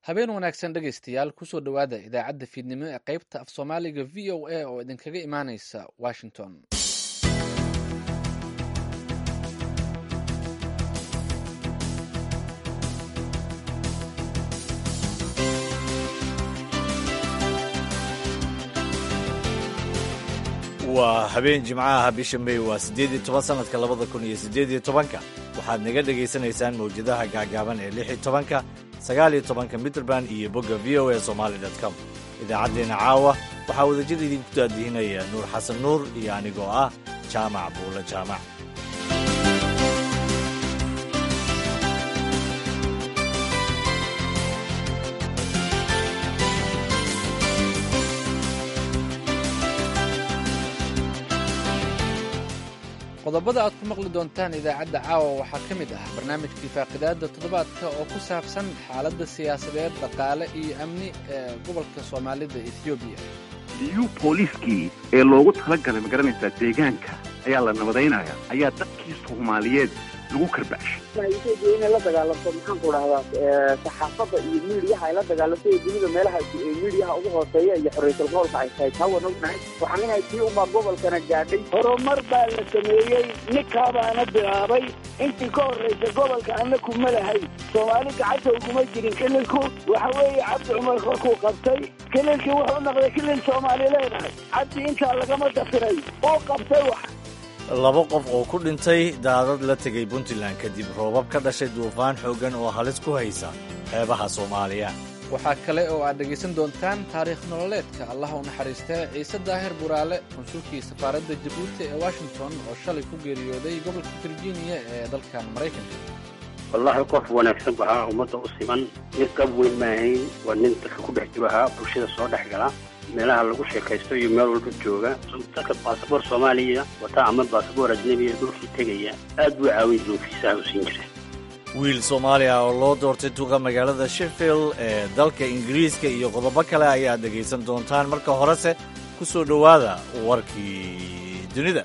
habeen wanaagsan dhegaystayaal kusoo dhowaada idaacadda fiidnimo ee qaybta af soomaaliga v o a oo idinkaga imaaneysa washington waa habeen jimcaha bisha may waa siddeed iyo toban sanadka labada kun iyo siddeed iyo tobanka waxaad naga dhegaysanaysaan mawjadaha gaagaaban ee lix iyo tobanka sagaal iyo tobanka mitrband iyo bogga v o a somaali dot com idaacaddeenna caawa waxaa wadajir idinku daadihinaya nuur xasan nuur iyo anigoo ah jaamac buulo jaamac qodobada aad ku maqli doontaan idaacadda caawa waxaa ka mid ah barnaamijkii faaqidaadda toddobaadka oo ku saabsan xaaladda siyaasadeed dhaqaale iyo amni ee gobolka soomaalida ethoobiya liyu booliiskii ee loogu talagalay ma garanaysaa deegaanka ayaa la nabadaynaya ayaa dadkii soomaaliyeed lagu karbacshay etoobiya inay la dagaalamto maxaan ku dhahdaa saxaafadda iyo miidiyaha ay la dagaalamto ee dunida meelaha miidiyaha ugu hooseeya iyo xorriysul gobolka ay tahay taa waan ognahay waxaan lenahay tii unbaa gobolkana gaadhay horumar baa la sameeyey ninkaabaana bilaabay intii ka horraysa gobolka anna kuma lahay soomaali gacanta uguma jirin kililku waxa weeye cabdi cumar korkuu qabtay kililkii wuxuu noqday kilil soomaali leedahay cabdi intaa lagama dafiray uu qabtay wax laba qof oo ku dhintay daadad la tegay puntland kadib roobab ka dhashay duufaan xooggan oo halis ku haysa xeebaha soomaaliya waxaa kale oo aad dhegaysan doontaan taariikh nololeedka allaha u naxariistee ciise daahir buraale konsulkii safaaradda jabuuti ee washington oo shalay ku geeriyooday gobolka virginia ee dalkan maraykanka wallaahi qof wanaagsan bu ahaa ummadda u siman nin qab weyn maahayn waa nin dadka ku dhex jiro ahaa bulshada soo dhex gala meelaha lagu sheekaysto iyo meel walba jooga dadka baasaboor soomaaliya wataa ama baasaboor ajnebiya dhulkii tegaya aad buu caawin jiru fiisaha u siin jira wiil soomaaliya oo loo doortay duqa magaalada sheffield ee dalka ingiriiska iyo qodobo kale ayaad dhegaysan doontaan marka horese ku soo dhowaada warkii dunida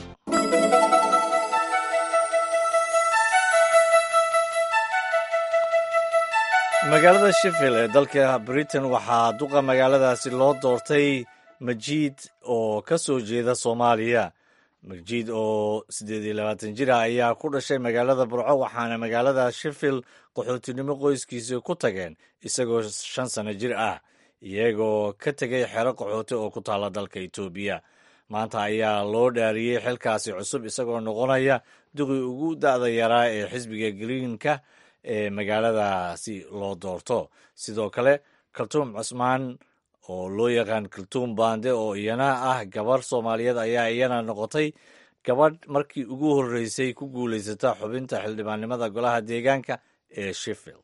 magaalada sheffield ee dalka britain waxaa duqa magaaladaasi loo doortay majiid oo ka soo jeeda soomaaliya majiid oo siddeed iyo labaatan jir ah ayaa ku dhashay magaalada burco waxaana magaalada sheffield qaxootinimo qoyskiisa ku tageen isagoo shan sano jir ah iyagoo ka tegay xero qaxooti oo ku taalla dalka etoobiya maanta ayaa loo dhaariyey xilkaasi cusub isagoo noqonaya duqii ugu da'da yaraa ee xisbiga greenka ee magaaladaasi loo doorto sidoo kale kaltuum cusmaan oo loo yaqaan kaltuum bande oo iyana ah gabarh soomaaliyeed ayaa iyana noqotay gabadh markii ugu horreysay ku guulaysata xubinta xildhibaannimada golaha deegaanka ee sheffield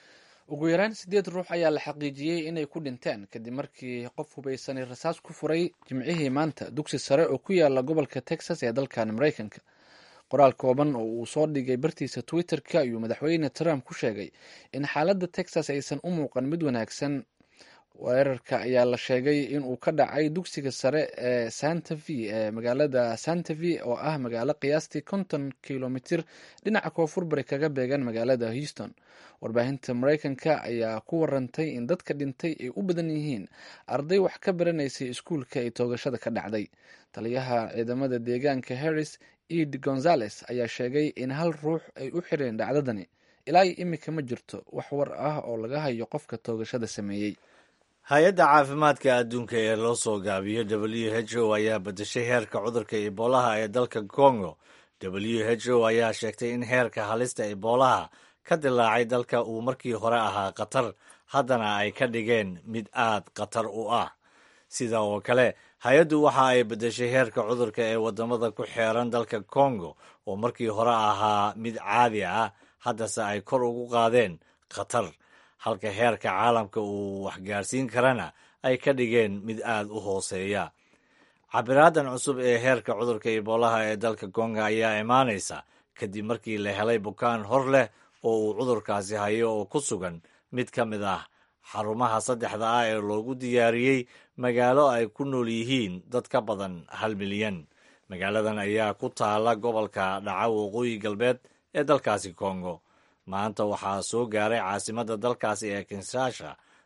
ugu yaraan siddeed ruux ayaa la xaqiijiyey inay ku dhinteen kadib markii qof hubaysanay rasaas ku furay jimcihii maanta dugsi sare oo ku yaala gobolka texas ee dalkan maraykanka qoraal kooban oo uu soo dhigay bartiisa twitter-ka ayuu madaxweyne trump ku sheegay in xaaladda texas aysan u muuqan mid wanaagsan weerarka ayaa la sheegay inuu ka dhacay dugsiga sare ee santa v ee magaalada santa v oo ah magaalo qiyaastii konton kilomitir dhinaca koonfur bari kaga beegan magaalada houston warbaahinta maraykanka ayaa ku warantay in dadka dhintay ay u badan yihiin arday wax ka baranaysay iskuulka ay toogashada ka dhacday taliyaha ciidamada deegaanka harris ed gonzales ayaa sheegay in hal ruux ay u xireen dhacdadani ilaa iyo imika ma jirto wax war ah oo laga hayo qofka toogashada sameeyey hay-adda caafimaadka adduunka ee loo soo gaabiyo w h o ayaa bedeshay heerka cudurka eboolaha ee dalka congo w h o ayaa sheegtay in heerka halista eboolaha ka dilaacay dalka uu markii hore ahaa khatar haddana ay ka dhigeen mid aad khatar u ah sida oo kale hay-addu waxa ay bedeshay heerka cudurka ee waddamada ku xeeran dalka congo oo markii hore ahaa mid caadi ah haddase ay kor ugu qaadeen khatar halka heerka caalamka uu waxgaarsiin karana ay ka dhigeen mid aad u hooseeya cabiraadan cusub ee heerka cudurka eboolaha ee dalka kongo ayaa imaanaysa kadib markii la helay bukaan hor leh oo uu cudurkaasi hayo oo ku sugan mid ka mid ah xarumaha saddexda ah ee loogu diyaariyey magaalo ay ku nool yihiin dad ka badan hal milyan magaaladan ayaa ku taala gobolka dhaca waqooyi galbeed ee dalkaasi kongo maanta waxaa soo gaaray caasimadda dalkaasi ee kinshasa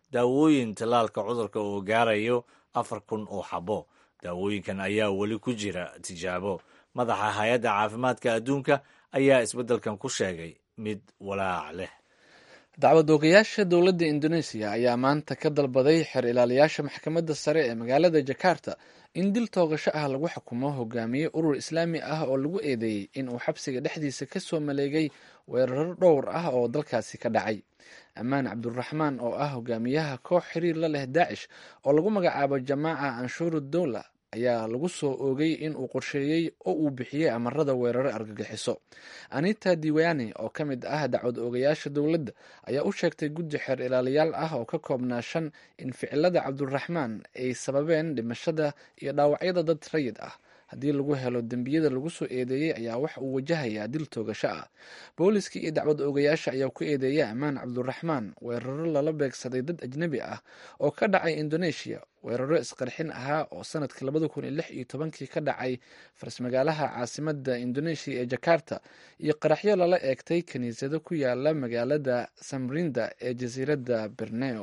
daawooyin tallaalka cudurka oo gaarayo afar kun oo xabo daawooyinkan ayaa weli ku jira tijaabo madaxa hay-adda caafimaadka adduunka ayaa isbeddelkan ku sheegay mid walaac leh dacwad oogayaasha dowladda indoneesiya ayaa maanta ka dalbaday xer ilaaliyaasha maxkamadda sare ee magaalada jakarta in dil toogasho ah lagu xukumo hogaamiye urur islaami ah oo lagu eedeeyey in uu xabsiga dhexdiisa ka soo maleegay weeraro dhowr ah oo dalkaasi ka dhacay ammaan cabduraxmaan oo ah hogaamiyaha koox xiriir la leh daacish oo lagu magacaabo jamaaca anshuuru dowla ayaa lagu soo oogay in uu qorsheeyey oo uu bixiyey amarada weeraro argagixiso anita diwani oo ka mid ah dacwad oogayaasha dowladda ayaa u sheegtay guddi xeer ilaaliyaal ah oo ka koobnaa shan in ficilada cabduraxmaan ay sababeen dhimashada iyo dhaawacyada dad rayid ah haddii lagu helo dembiyada lagu soo eedeeyey ayaa wax uu wajahayaa dil toogasho ah booliska iyo dacwad oogayaasha ayaa ku eedeeyay ammaan cabduraxmaan weeraro lala beegsaday dad ajnebi ah oo ka dhacay indoneeshiya weeraro isqarxin ahaa oo sanadkii labada kun iyo lix iyo tobankii ka dhacay farsmagaalaha caasimada indoneeshiya ee jakarta iyo qaraxyo lala eegtay kiniisado ku yaala magaalada samrinda ee jasiiradda berneo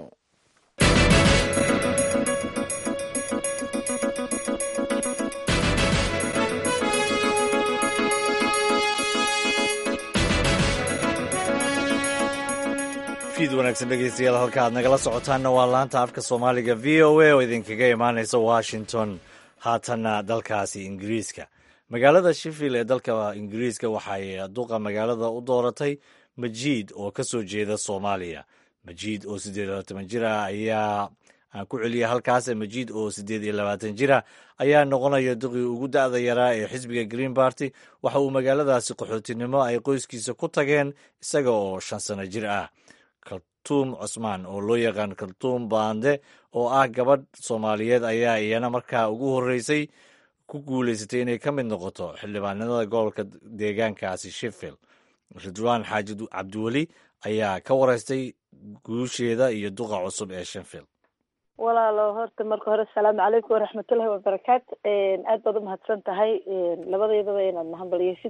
fiid wanaagsan dhegeystayaal halka aad nagala socotaanna waa laanta afka soomaaliga v o a oo idinkaga imaaneysa washington haatanna dalkaasi ingiriiska magaalada sheffield ee dalka ingiriiska waxay duqa magaalada u dooratay majiid oo ka soo jeeda soomaaliya majiid oo siddeed iyo labaatan jir ah ayaa aan ku celiyay halkaas majiid oo siddeed iyo labaatan jir ah ayaa noqonaya duqii ugu da'da yaraa ee xisbiga green barty waxa uu magaaladaasi qaxootinimo ay qoyskiisa ku tageen isaga oo shan sano jir ah kaltuum cusmaan oo loo yaqaan kaltuum baande oo ah gabadh soomaaliyeed ayaa iyana markaa ugu horreysay ku guulaysatay inay ka mid noqoto xildhibaanada gobolka deegaankaasi sheffield ridwaan xaaji cabdiweli ayaa ka wareystay guusheeda iyo duqa cusub ee sheffield walaalo horta marka hore asalaamu calaykum waraxmatullahi wabarakaatu aad baad umahadsan tahay labadeedaba inaad mahadbaliyeysid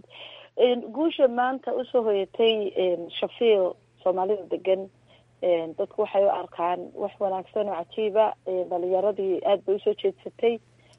guusha maanta usoo hoyatay sheffield soomaalida degan dadku waxay u arkaan wax wanaagsan oo cajiiba dhalinyaradii aad bay usoo jeedsatay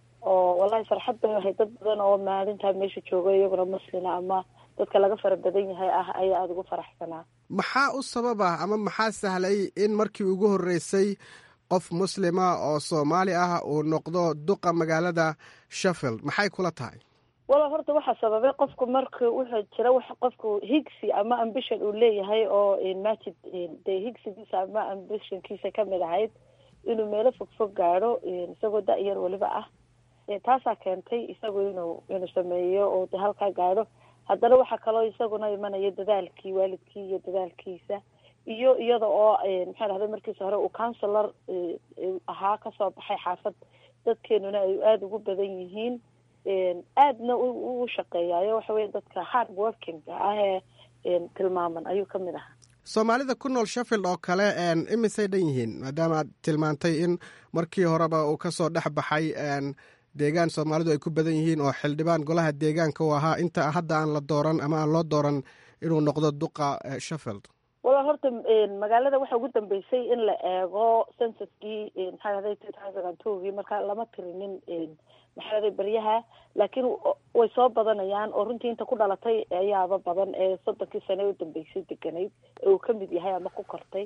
oo wallahi farxad bay ahay dad badan oo maalintaa meesha jooga iyaguna muslina ama dadka laga fara badan yahay ah ayaa aada ugu faraxsanaa maxaa u sababa ama maxaa sahlay in markii ugu horreysay qof muslima oo soomaali ah uu noqdo duqa magaalada sheffield maxay kula tahay wala horta waxaa sababay qofku marka wuxuu jira wax qofku higsi ama ambition uu leeyahay oo majid dee higsigiisa ama ambitionkiisa kamid ahayd inuu meelo fogfog gaadho isagoo da-yar weliba ah taasaa keentay isagu inuu inuu sameeyo oo de halkaa gaadho haddana waxaa kaloo isaguna imanaya dadaalkii waalidkii iyo dadaalkiisa iyo iyada oo maxaa dhahday markiisa hore uu counselor ahaa kasoo baxay xaafad dadkeenuna ay aada ugu badan yihiin aadna u shaqeeyaayo waxa weye dadka hard working ah ee tilmaaman ayuu kamid ahaa soomaalida ku nool sheffield oo kale imisay dhan yihiin maadaama aad tilmaantay in markii horeba uu kasoo dhex baxay deegaan soomaalidu ay ku badan yihiin oo xildhibaan golaha deegaanka uu ahaa inta hadda aan la dooran ama aan loo dooran inuu noqdo duqa sheffield wala horta magaalada waxa ugu dambeysay in la eego censuskii maxaa dhahday two thousand and twogii marka lama tirinin maxaa dhahday beryaha laakiin way soo badanayaan oo runtii inta ku dhalatay ayaaba badan ee soddonkii sane u dambeysay deganayd ee uu kamid yahay ama ku kortay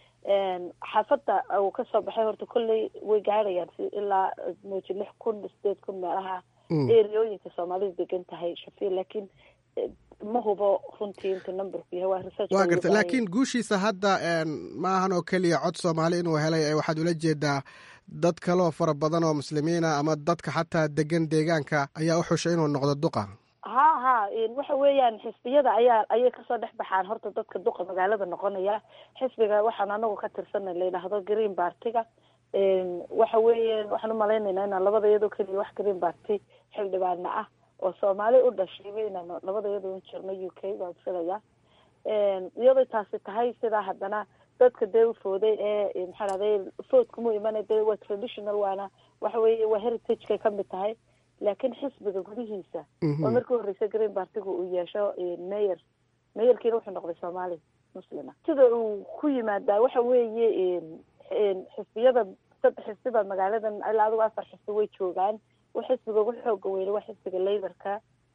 xaafadda uu kasoo baxay horta kolley way gaadhayaan si ilaa mooji lix kun sideed kun meelaha eriyooyinka soomaalida degan tahay shafiil laakiin ma hubo runtii inta numberku yahay waa research waa garta laakiin guushiisa hadda ma ahan oo keliya cod soomaali inuu helay ee waxaad ula jeedaa dad kaloo fara badan oo muslimiina ama dadka xataa degan deegaanka ayaa u xushay inuu noqdo duqa ha ha waxa weeyaan xisbiyada ayaa ayay kasoo dhex baxaan horta dadka duqa magaalada noqonaya xisbiga waxaan anagu ka tirsana la yidhaahdo green bartiga waxa weeye waxaan umalaynaynaa inaan labada iyadoo keliya wax green barty xildhibaana ah oo soomaali u dhashayba inaan labada iyadoo u jirno u k baan filaya iyadoo taasi tahay sidaa haddana dadka dee u fooday ee maxaa dhahday foodkuma imana dee waa traditional waana waxa weeye waa heritagekay kamid tahay laakiin xisbiga gudihiisa oo markii horreysa green bartiga uu yeesho mayor mayorkiina wuxuu noqday soomaali muslima sida uu ku yimaadaa waxa weeye xisbiyada saddex xisbiba magaaladan ilaa adigu afar xisbi way joogaan wa xisbiga ugu xooga weyne waa xisbiga laborka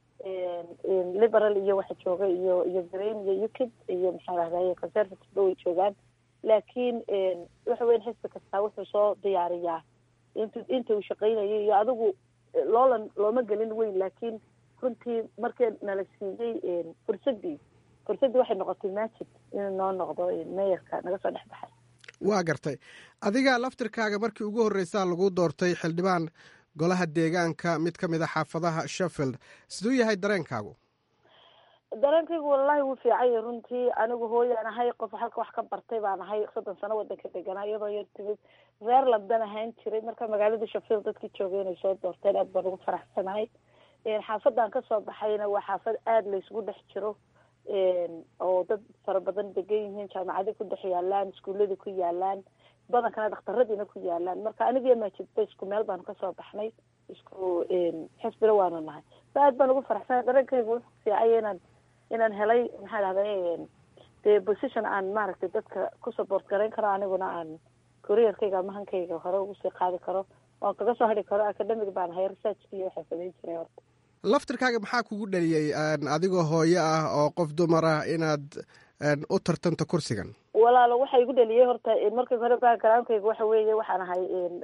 liberal iyo waxa jooga iyo iyo green iyo ukid iyo maxaa rahdaye conservative ba way joogaan laakiin waxa weyan xisbi kastaa wuxuu soo diyaariyaa int inta uu shaqeynayay iyo adigu loolan looma gelin weyn laakiin runtii markii nala siiyey fursadii fursaddii waxay noqotay majid inuu noo noqdo meeyarka naga soo dhex baxay waa gartay adiga laftirkaaga markii ugu horreysaa lagu doortay xildhibaan golaha deegaanka mid ka mid a xaafadaha sheffield siduu yahay dareenkaagu dareenkaygu wallahi wuu fiicanya runtii anigu hooyaan ahay qof halka wax ka bartay baan ahay soddon sano wadanka deganaa iyadoo yar timid reer labdan ahaan jiray marka magaalada sheffield dadkii joogay inay soo doorteen aad baan ugu faraxsanahay xaafadan kasoo baxayna waa xaafad aada laysgu dhex jiro oo dad fara badan degan yihiin jaamacadi ku dhex yaalaan iskuuladii ku yaalaan badankana dhakhtaradiina ku yaalaan marka anigiyo maajidba isku meel baanu kasoo baxnay isku xisbina waanu nahay sa aad baan ugu faraxsanay dareenkaygu wuxuu fiicaya inaan inaan helay maxaa dhahday dee position aan maaragtay dadka ku support garayn karo aniguna aan careerkayga mahankayga hore ugu sii qaadi karo oan kaga soo hadhi karo academic baan ahay researchkiiyo waxaa samayn jiray horta laftirkaaga maxaa kugu dhaliyey adigoo hooyo ah oo qof dumar ah inaad u tartanto kursigan walaalo waxa igu dhaliyey horta markii hore backgroundkayga waxa weeye waxaan ahay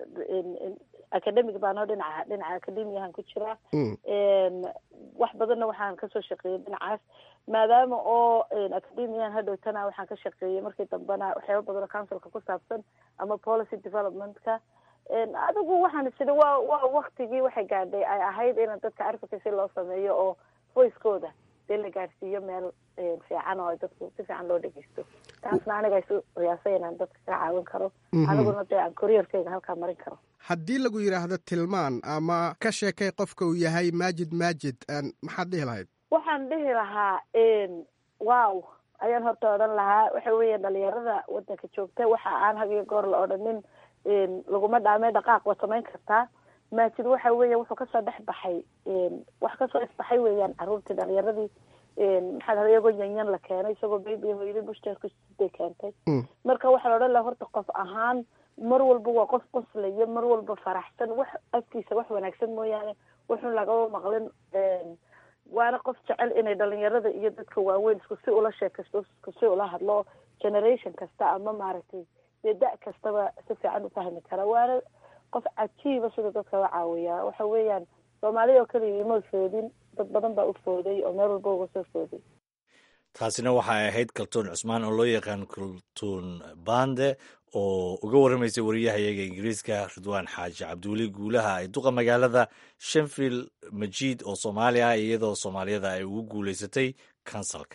academic baanoo dhinaca dhinaca academiahan ku jiraa wax badanna waxaan kasoo shaqeeyey dhinacaas maadaama oo academian hadhowtana waxaan ka shaqeeyey markii dambena waxyaaba badan oo councilka ku saabsan ama policy developmentka adigu waxaan isiri waa waa waktigii waxay gaadhay ay ahayd in dadka advocacy loo sameeyo oo voicekooda dee la gaadhsiiyo meel fiican oo dadku si fiican loo dhegeysto taasna aniga isu qiyaasay inaan dadka ka caawin karo aniguna dee aan careerkayga halkaa marin karo haddii lagu yidhaahdo tilmaan ama ka sheekay qofka uu yahay maajid maajid maxaad dhihi lahayd waxaan dhihi lahaa wow ayaan horta odhan lahaa waxa weeya dhalinyarada wadanka joogta waxa aan hagiyo goor la odhanin laguma dhaamee dhaqaaq waa samayn kartaa maajid waxa weeya wuxuu kasoo dhex baxay wax kasoo isbaxay weeyaan caruurtii dhalinyaradii maxaa dhahda iyagoo yanyan la keenay isagoo baby hooyadii bushtakusiday keentay marka waxaa la odhan laha horta qof ahaan mar walba waa qof qoslaya mar walba faraxsan wax afkiisa wax wanaagsan mooyaane wuxun lagaba maqlin waana qof jecel inay dhalinyarada iyo dadka waaweyn isku si ula sheekaysto isku si ula hadlo generation kasta ama maaragtay dee da- kastaba si fiican ufahmi kara waana qof cajiiba sida dadka la caawiyaa waxa weeyaan soomaaliya oo keliya ima foodin dad badan baa u fooday oo meel walba uga soo fooday taasina waxay ahayd kaltuun cusmaan oo loo yaqaan kaltuun bande oo uga warramaysay wariyahayaga ingiriiska ridwaan xaaji cabdiweli guulaha ay duqa magaalada shenfield majiid oo soomaali ah iyadoo soomaaliyada ay ugu guulaysatay kansalka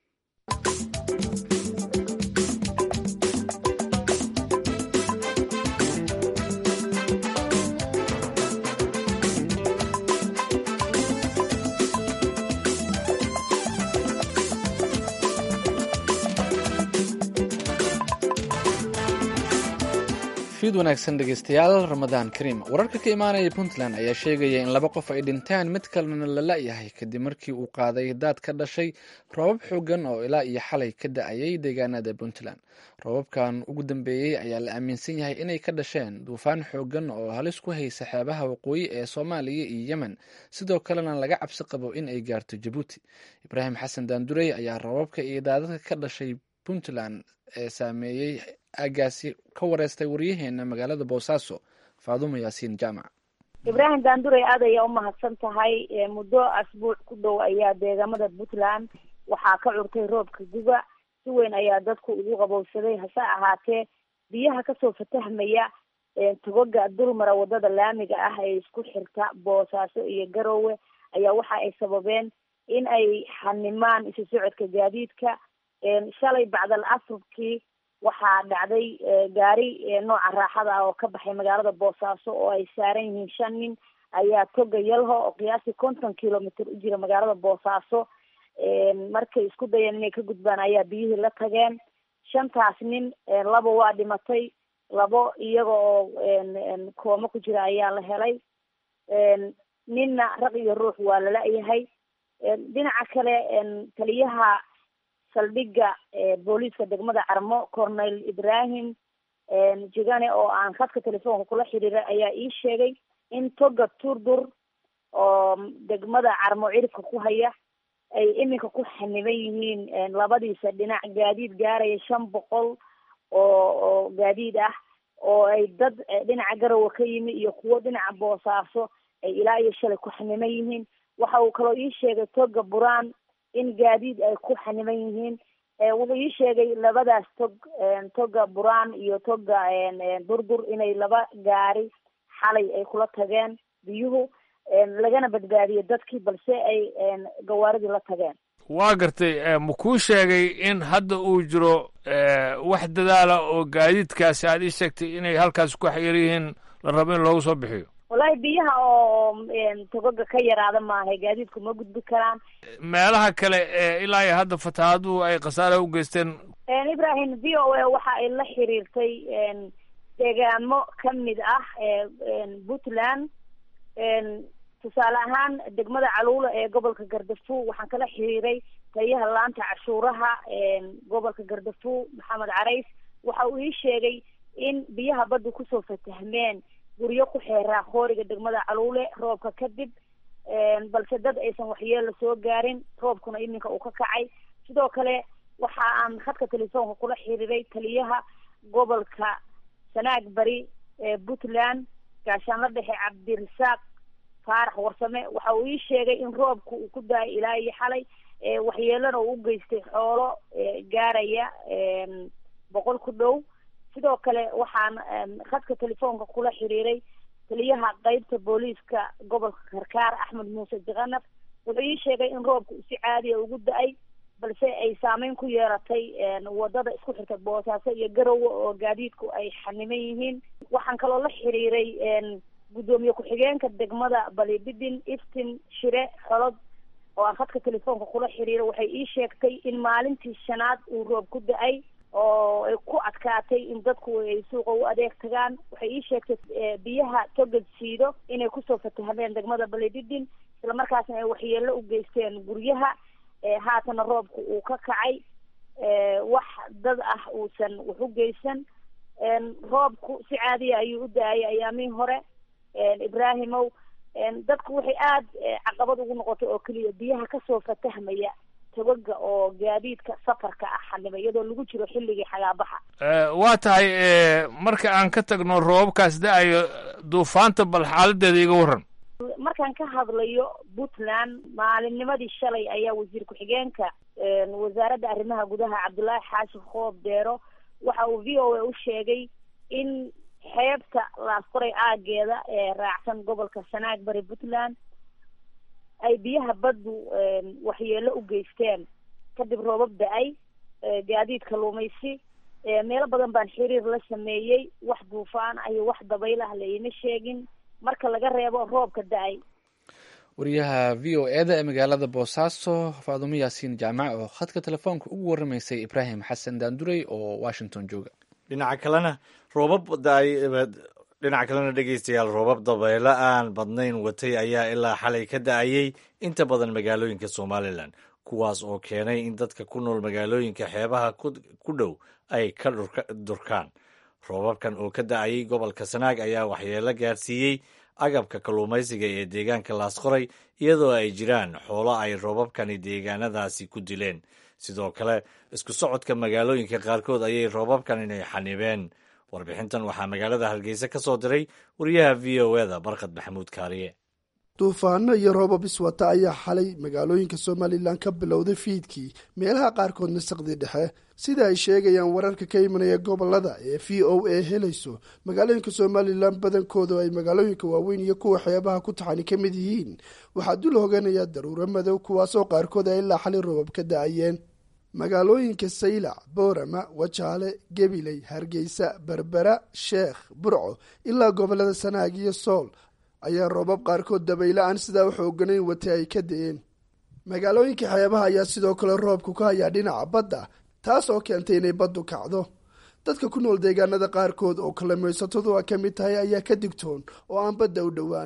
fiid wanaagsan dhegeystayaal ramadaan kariim wararka ka imaanaya puntland ayaa sheegaya in laba qof ay dhinteen mid kalena la la-yahay kadib markii uu qaaday daad ka dhashay roobab xoogan oo ilaa iyo xalay ka da-ayay deegaanada puntland roobabkan ugu dambeeyey ayaa la aaminsan yahay inay ka dhasheen duufaan xoogan oo halis ku haysa xeebaha waqooyi ee soomaaliya iyo yemen sidoo kalena laga cabsi qabo in ay gaarto jabuuti ibraahim xasan daandurey ayaa roobabka iyo daadadka ka dhashay puntland ee saameeyey aagaasi ka wareystay waryaheena magaalada boosaaso faadumo yaasiin jaamac ibraahim daanduray aad ayaa umahadsan tahay muddo asbuuc ku dhow ayaa deegaamada puntland waxaa ka curtay roobka guga si weyn ayaa dadku ugu qabowsaday hase ahaatee biyaha kasoo fatahmaya togoga dulmara wadada laamiga ah ee isku xirta boosaaso iyo garowe ayaa waxa ay sababeen in ay xanimaan isu socodka gaadiidka shalay bacdal asrkii waxaa dhacday gaari nooca raaxada ah oo ka baxay magaalada boosaaso oo ay saaran yihiin shan nin ayaa toga yalho oo qiyaastii konton kilomitr u jira magaalada boosaaso markay isku dayeen inay ka gudbaan ayaa biyihii la tageen shantaas nin laba waa dhimatay labo iyaga oo kooma ku jira ayaa la helay ninna raq iyo ruux waa la la-yahay dhinaca kale taliyaha saldhiga booliiska degmada carmo cornel ibrahim jigane oo aan khadka telefoonka kula xiriiray ayaa ii sheegay in toga turdur oo degmada carmo ciribka ku haya ay iminka ku xaniban yihiin labadiisa dhinac gaadiid gaaraya shan boqol oo oo gaadiid ah oo ay dad dhinaca garowe ka yimi iyo kuwo dhinaca boosaaso ay ilaa iyo shalay ku xaniban yihiin waxa uu kaloo ii sheegay toga buraan in gaadiid ay ku xaniban yihiin wuxuu ii sheegay labadaas tog toga buraan iyo toga durdur inay laba gaari xalay ay kula tageen biyuhu lagana badbaadiyey dadkii balse ay gawaaridii la tageen waa gartay ma kuu sheegay in hadda uu jiro wax dadaala oo gaadiidkaasi aad ii sheegtay inay halkaas ku xayir yihiin la rabo in loogu soo bixiyo wallahi biyaha oo togoga ka yaraada maaha gaadiidku ma gudbi karaan meelaha kale ee ilaa iyo hadda fatahaaduhu ay khasaare u geysteen ibrahim v o a waxa ay la xiriirtay deegaamo kamid ah puntland tusaale ahaan degmada caluula ee gobolka gardafu waxaan kala xiriiray taliyaha laanta cashuuraha gobolka gardafu maxamed carays waxa uu ii sheegay in biyaha badda kusoo fatahmeen guryo ku xeeraa khooriga degmada caluule roobka kadib balse dad aysan waxyeelo soo gaarin roobkuna iminka uu ka kacay sidoo kale waxa aan khadka telefoonka kula xiriiray taliyaha gobolka sanaag bari ee puntland gaashaanla dhexe cabdirasaaq faarax warsame waxa uu ii sheegay in roobku uu ku da-ay ilaa iyo xalay waxyeelona uu u geystay xoolo gaaraya boqol ku dhow sidoo kale waxaan khadka telefoonka kula xiriiray taliyaha qeybta booliiska gobolka karkaar axmed muuse jikanaf wuxuu ii sheegay in roobku si caadiya ugu da-ay balse ay saameyn ku yeeratay wadada isku xirta boosaaso iyo garowe oo gaadiidku ay xaniman yihiin waxaan kaloo la xiriiray guddoomiye ku-xigeenka degmada balibidin iftin shire xolod oo aan khadka telefoonka kula xiriiray waxay ii sheegtay in maalintii shanaad uu roob ku da-ay oo ay ku adkaatay in dadku ay suuqa u adeeg tagaan waxay ii sheegtay biyaha togad siido inay kusoo fatahmeen degmada balididin islamarkaasna ay waxyeelo u geysteen guryaha haatana roobku uu ka kacay wax dad ah uusan wax u geysan roobku si caadiya ayuu u da-ayay ayaamihii hore ibraahimow dadku waxay aada caqabad ugu noqotay oo keliya biyaha kasoo fatahmaya togaga oo gaadiidka safarka ah xanima iyadoo lagu jiro xilligii xagaabaxa waa tahay marka aan ka tagno roobabkaas da-ayo duufaanta bal xaaladeeda iga warran markaan ka hadlayo puntland maalinnimadii shalay ayaa wasiir ku-xigeenka wasaaradda arrimaha gudaha cabdullaahi xaashi khoob deero waxa uu v o a u sheegay in xeebta laasqoray aageeda ee raacsan gobolka sanaag bari puntland ay biyaha baddu waxyeelo u geysteen kadib roobab da-ay gaadiid kaluumaysi meelo badan baan xiriir la sameeyey wax duufaan ah iyo wax dabayl ah laima sheegin marka laga reebo roobka da-ay wariyaha v o eda ee magaalada boosaaso faadumo yaasiin jaamac oo khadka telefoonka ugu waramaysay ibraahim xasan daandurey oo washington jooga dhinaca kalena roobab dhinaca kalena dhegeystayaal roobab dabeelo aan badnayn watay ayaa ilaa xalay ka da-ayey inta badan magaalooyinka somalilan kuwaas oo keenay in dadka ku nool magaalooyinka xeebaha ku dhow ay ka durkaan roobabkan oo ka da-ayay gobolka sanaag ayaa waxyeelo gaarsiiyey agabka kalluumaysiga ee deegaanka laasqoray iyadoo ay jiraan xoolo ay roobabkani deegaanadaasi ku dileen sidoo kale isku socodka magaalooyinka qaarkood ayay roobabkan inay xanibeen warbixintan waxaa magaalada hargeysa ka soo diray wariyaha v o eda barkad maxamuud kaariye duufaano iyo roobab iswata ayaa xalay magaalooyinka somalilan ka bilowday fiidkii meelaha qaarkoodna saqdi dhexe sida ay sheegayaan wararka ka imanaya gobolada ee v o a helayso magaalooyinka somalilan badankooda ay magaalooyinka waaweyn iyo kuwa xeebaha ku taxani ka mid yihiin waxaa dul hoganaya daruuro madow kuwaasoo qaarkood ay ilaa xalay roobab ka da-ayeen magaalooyinka saylac boorama wajaale gebiley hargeysa berbera sheekh burco ilaa gobolada sanaag iyo sool ayaa roobab qaarkood dabaylo aan sidaa u xooganayn watay ay ka da-een magaalooyinka xeebaha ayaa sidoo kale roobku ka hayaa dhinaca badda taas oo keentay inay baddu kacdo dadka ku nool deegaanada qaarkood oo kalluumaysatadu a ka mid tahay ayaa ka digtoon oo aan badda u dhowaanin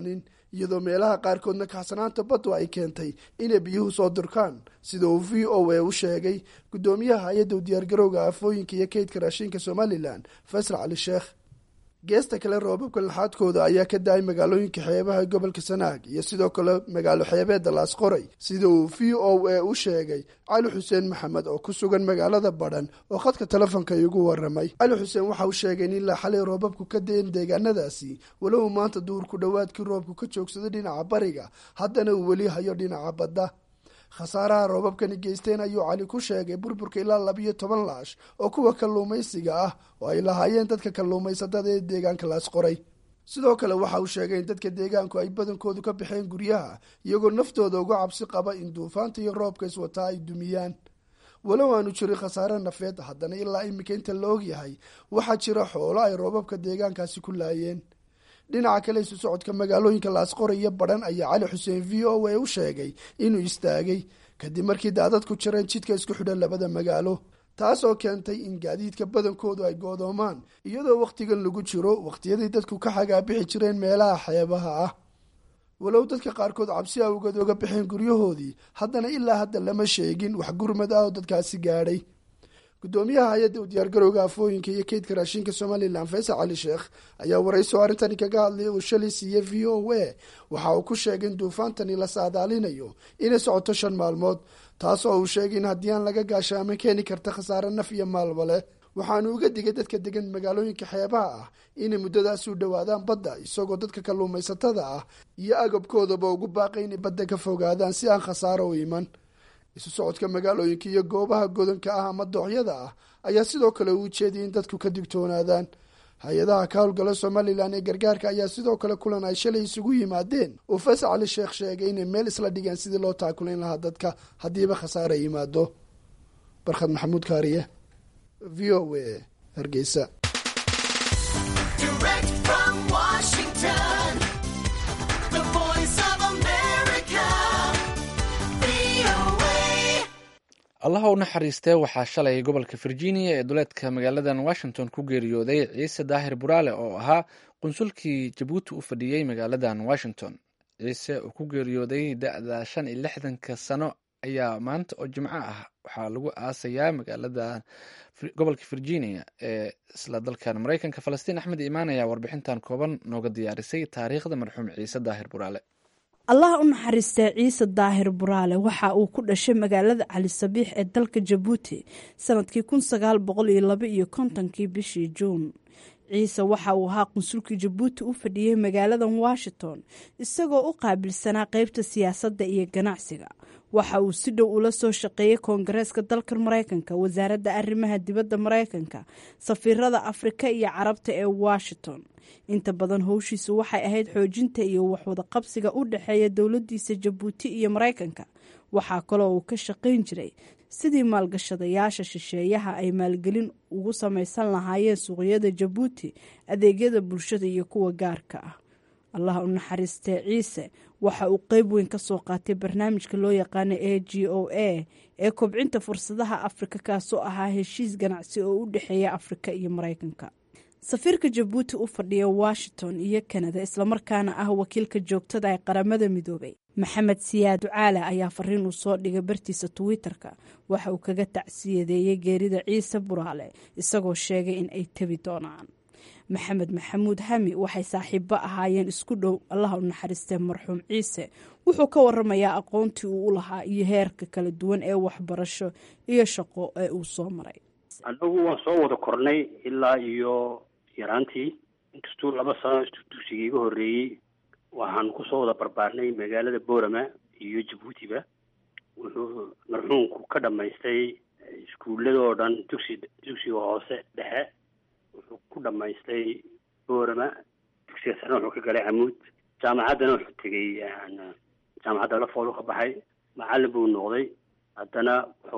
iyadoo meelaha qaarkoodna kacsanaanta baddu ay keentay inay biyuhu soo durkaan sida uu v o a u sheegay guddoomiyaha hay-adda u diyaargarowga aafooyinka iyo kaydka raashinka somalilan faysal cali sheekh geesta kale roobabka laxaadkooda ayaa ka da-ay magaalooyinka xeebaha gobolka sanaag iyo sidoo kale magaalo xeebeedda laasqoray sida uu v o a u sheegay cali xuseen maxamed oo ku sugan magaalada badhan oo khadka telefoonka iigu waramay cali xuseen waxa uu sheegay in ilaa xalay roobabku ka dayen deegaanadaasi walow maanta duur ku dhowaadkii roobku ka joogsaday dhinaca bariga haddana uu weli hayo dhinaca badda khasaaraha roobabkani geysteen ayuu cali ku sheegay burburka ilaa labiyo toban laash oo kuwa kalluumaysiga ah oo ay lahaayeen dadka kalluumaysatada ee deegaanka laasqoray sidoo kale waxa uu sheegay in dadka deegaanku ay badankoodu ka baxeen guryaha iyagoo naftooda uga cabsi qaba in duufaanta iyo roobka iswataa ay dumiyaan walow aanu jirin khasaare nafeed haddana ilaa iminka inta la ogyahay waxaa jira xoolo ay roobabka deegaankaasi ku laayeen dhinaca kale isu socodka magaalooyinka laasqoray iyo badhan ayaa cali xuseen v o a u sheegay inuu istaagay kadib markii daadadku jireen jidka isku xidhan labada magaalo taas oo keentay in gaadiidka badankoodu ay goodoomaan iyadoo wakhtigan lagu jiro wakhtiyadii dadku ka xagaabixi jireen meelaha xeebaha ah walow dadka qaarkood cabsi awgeed oga baxeen guryahoodii haddana ilaa hadda lama sheegin wax gurmad ah oo dadkaasi gaadhay guddoomiyaha hay-adda u diyaargarowga afooyinka iyo kaydka raashinka somalilan faysal cali sheekh ayaa warayso arrintani kaga hadlayay uu shalay siiyey v o a waxa uu ku sheegay in duufaantani la saadaalinayo inay socoto shan maalmood taas oo uu sheegay in haddii aan laga gaashaaman keeni karta khasaare naf iyo maalba leh waxaanu uga digay dadka degan magaalooyinka xeebaha ah inay muddadaasi u dhowaadaan badda isagoo dadka kalluumaysatada ah iyo agabkoodaba ugu baaqay inay badda ka fogaadaan si aan khasaaro u iman isu socodka magaalooyinka iyo goobaha godanka ah ama dooxyada ah ayaa sidoo kale uu jeediyay in dadku ka digtoonaadaan hay-adaha ka howlgala somalilan ee gargaarka ayaa sidoo kale kulan ay shalay isugu yimaadeen uu faysal cali sheekh sheegay inay meel isla dhigeen sidii loo taakulayn lahaa dadka haddiiba khasaare yimaado barkhad maxamuud kaariye v o a hargeysa allaha u naxariistee waxaa shalay gobolka virginia ee duleedka magaaladan washington ku geeriyooday ciise daahir buraale oo ahaa qunsulkii jabuuti u fadhiyey magaaladan washington ciise oo ku geeriyooday da-da shan iyo lixdanka sano ayaa maanta oo jimco ah waxaa lagu aasayaa magaalada gobolka virginia ee isla dalkan mareykanka falastiin axmed imaan ayaa warbixintan kooban nooga diyaarisay taariikhda marxuum ciise daahir buraale allah u naxariistee ciise daahir buraale waxa uu ku dhashay magaalada cali sabiix ee dalka jabuuti sanadkii kun sagaal boqol iyo laba iyo kontonkii bishii juun ciise waxa uu ahaa qunsulkii jabuuti u fadhiyey magaaladan washington isagoo u qaabilsanaa qeybta siyaasadda iyo ganacsiga waxa uu si dhow ula soo shaqeeyey koongareeska dalka mareykanka wasaaradda arrimaha dibadda mareykanka safiirada afrika iyo carabta ee washington inta badan howshiisu waxay ahayd xoojinta iyo waxwada qabsiga u dhexeeya dowladiisa jabuuti iyo mareykanka waxaa kaloo uu ka shaqayn jiray sidii maalgashadayaasha shisheeyaha ay maalgelin ugu samaysan lahaayeen suuqyada jabuuti adeegyada bulshada iyo kuwa gaarka ah allah u naxariistee ciise waxa uu qeyb weyn ka soo qaatay barnaamijka loo yaqaana a g o a ee kobcinta fursadaha afrika kaasoo ahaa heshiis ganacsi oo u dhexeeya afrika iyo mareykanka safiirka jabuuti u fadhiya washington iyo kanada islamarkaana ah wakiilka joogtada ee qaramada midoobay maxamed siyaad ducaale ayaa fariin uu soo dhigay bartiisa twitter-ka waxa uu kaga tacsiyadeeyey geerida ciise buraale isagoo sheegay in ay tebi doonaan maxamed maxamuud hami waxay saaxiibo ahaayeen isku dhow allah u naxariistee marxuum ciise wuxuu ka waramayaa aqoontii uu u lahaa iyo heerka kala duwan ee waxbarasho iyo shaqo ee uu soo maray anagu waan soo wada kornay ilaa iyo yaraantii inkastuu laba sano dugsiga iga horreeyey waxaan kusoo wada barbaarnay magaalada boorama iyo jabuutiba wuxuu marxuumku ka dhamaystay iskuullada oo dhan dugsi dugsiga hoose dhexe wuxuu ku dhamaystay boorama dugsiga sare wuxuu ka galay camuud jaamacaddana wuxuu tegey jaamacadda lafoolu ka baxay macallin buu noqday haddana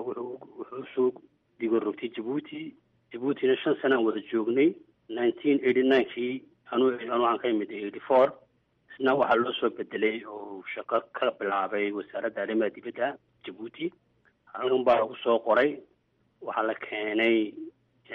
wuxuu soo digo rogtay jabuuti jabuutina shan sanaan wada joognay nineteen eighty ninekii anu anu aan ka imid eighty four isna waxaa loo soo bedelay oo shaqo ka bilaabay wasaaradda arrimaha dibadda jabuuti halkan baa lagu soo qoray waxaa la keenay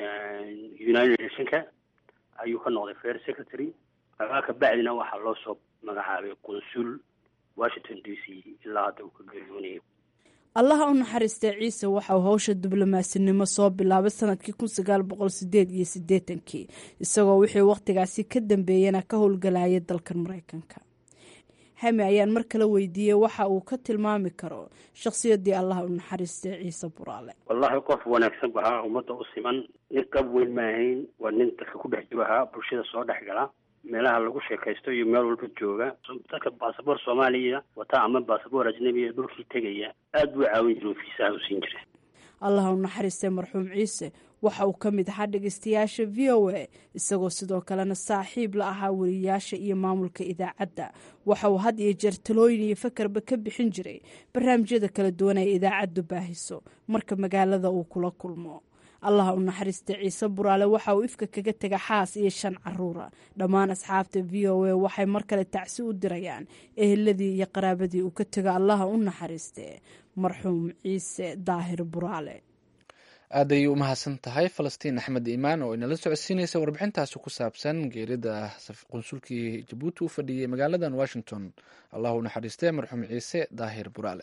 united nationka ayuu ka noqday fair secretary markaa kabacdina waxaa loo soo magacaabay qunsul washington d c ilaa hadda uu ka geeriyoonayo allaha u naxariistay ciise waxauu howsha diblomaasinnimo soo bilaabay sanadkii kun sagaal boqol sideed iyo siddeetankii isagoo wixii wakhtigaasi ka dambeeyana ka howlgalayay dalkan maraykanka hami ayaan mar kale weydiiyey waxa uu ka tilmaami karo shakhsiyaddii allaha u naxariistay ciise buraale wallahi qof wanaagsan bu ahaa ummadda u siman nin qab weyn ma ahayn waa nin dadka ku dhex jiro ahaa bulshada soo dhex gala meelaha lagu sheekaysto iyo meel walba jooga dadka baasaboor soomaaliya wataa ama baasaboor ajnabiya dhulkii tegaya aad buu caawin jira fiisaha u siin jira allaha u naxariistay marxuum ciise waxa uu ka mid ahaa dhegeystayaasha v o a isagoo sidoo kalena saaxiib la ahaa weriyaasha iyo maamulka idaacadda waxa uu had iyo jeer talooyin iyo fakarba ka bixin jiray barnaamijyada kala duwan ee idaacaddu baahiso marka magaalada uu kula kulmo allaha u naxariista ciise buraale waxa uu ifka kaga tega xaas iyo shan caruura dhammaan asxaabta v o a waxay mar kale tacsi u dirayaan eheladii iyo qaraabadii uu ka tego allaha u naxariiste marxuum ciise daahir buraale aad ayay u mahadsan tahay falastiin axmed iimaan oo inala socodsiinaysa warbixintaasi ku saabsan geerida qunsulkii jabuuti u fadhiyey magaaladan washington allah u naxariistee marxuum ciise daahir buraale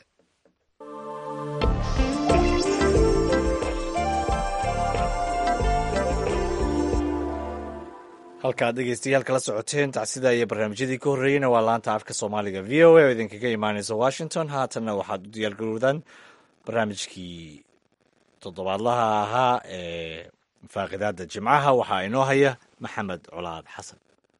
halkaad dhegeystayaal kala socoteen tacsida iyo barnaamijyadii ka horreeyeyna waa laanta afka soomaaliga v o a oo idinkaga imaaneysa washington haatanna waxaad u diyaargarowdaan barnaamijkii toddobaadlaha ahaa ee faaqidaada jimcaha waxaa inoo haya maxamed colaad xasan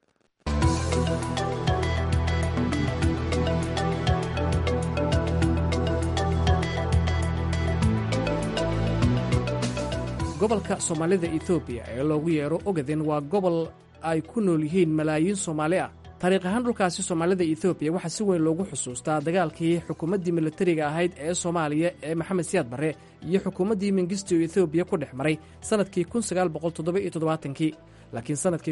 gobolka soomaalida etoobiya ee loogu yeero ogaden waa gobol ay ku nool yihiin malaayiin soomaali ah taariikh ahaan dhulkaasi soomaalida etoobiya waxaa si weyn loogu xusuustaa dagaalkii xukuumaddii militariga ahayd ee soomaaliya ee maxamed siyaad barre iyo xukuumaddii mengistu etoobiya ku dhex maray sannadkii kii laakiin sannadkii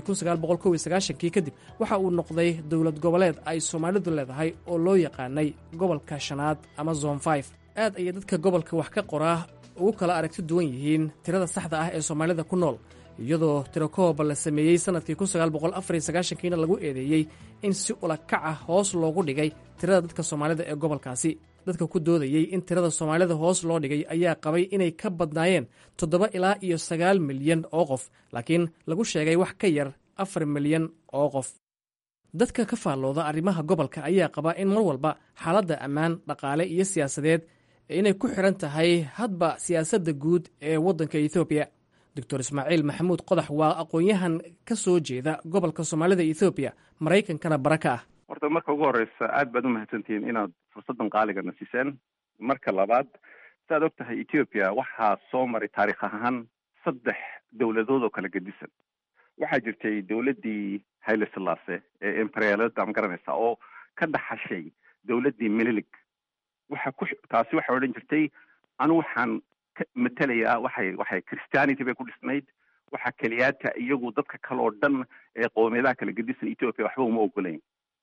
kii kadib waxa uu noqday dowlad goboleed ay soomaalidu leedahay oo loo yaqaanay gobolka shanaad ama zon f aad ayay dadka gobolka wax ka qoraa ugu kala aragti duwan yihiin tirada saxda ah ee soomaalida ku nool iyadoo tirakooba la sameeyey sannadkii kiina lagu eedeeyey in si ulakac ah hoos loogu dhigay tirada dadka soomaalida ee gobolkaasi dadka ku doodayey in tirada soomaalida hoos loo dhigay ayaa qabay inay ka badnaayeen toddoba ilaa iyo sagaal milyan oo qof laakiin lagu sheegay wax ka yar afar milyan oo qof dadka ka faallooda arrimaha gobolka ayaa qabaa in mar walba xaaladda ammaan dhaqaale iyo siyaasadeed inay ku xidhan tahay hadba siyaasadda guud ee waddanka etoobiya doctor ismaaciil maxamuud qodax waa aqoon-yahan ka soo jeeda gobolka soomaalida ethoobiya maraykankana bara ka ah horta marka ugu horeysa aad baad umahadsantihiin inaad fursaddan qaaligana siiseen marka labaad saaad og tahay ethoopia waxaa soo maray taarikh ahaan saddex dowladood oo kala gedisan waxaa jirtay dowladdii hayle silaase ee embriyalada ma garanaysa oo ka dhaxashay dowladdii melilig waxa ku taasi waxay odhan jirtay anu waxaan matelayaa waxay waxay christianity bay ku dhisnayd waxaa keliyaata iyagu dadka kale oo dhan ee qoomiyadaha kala gedisan ethoopia waxba uma ogolayn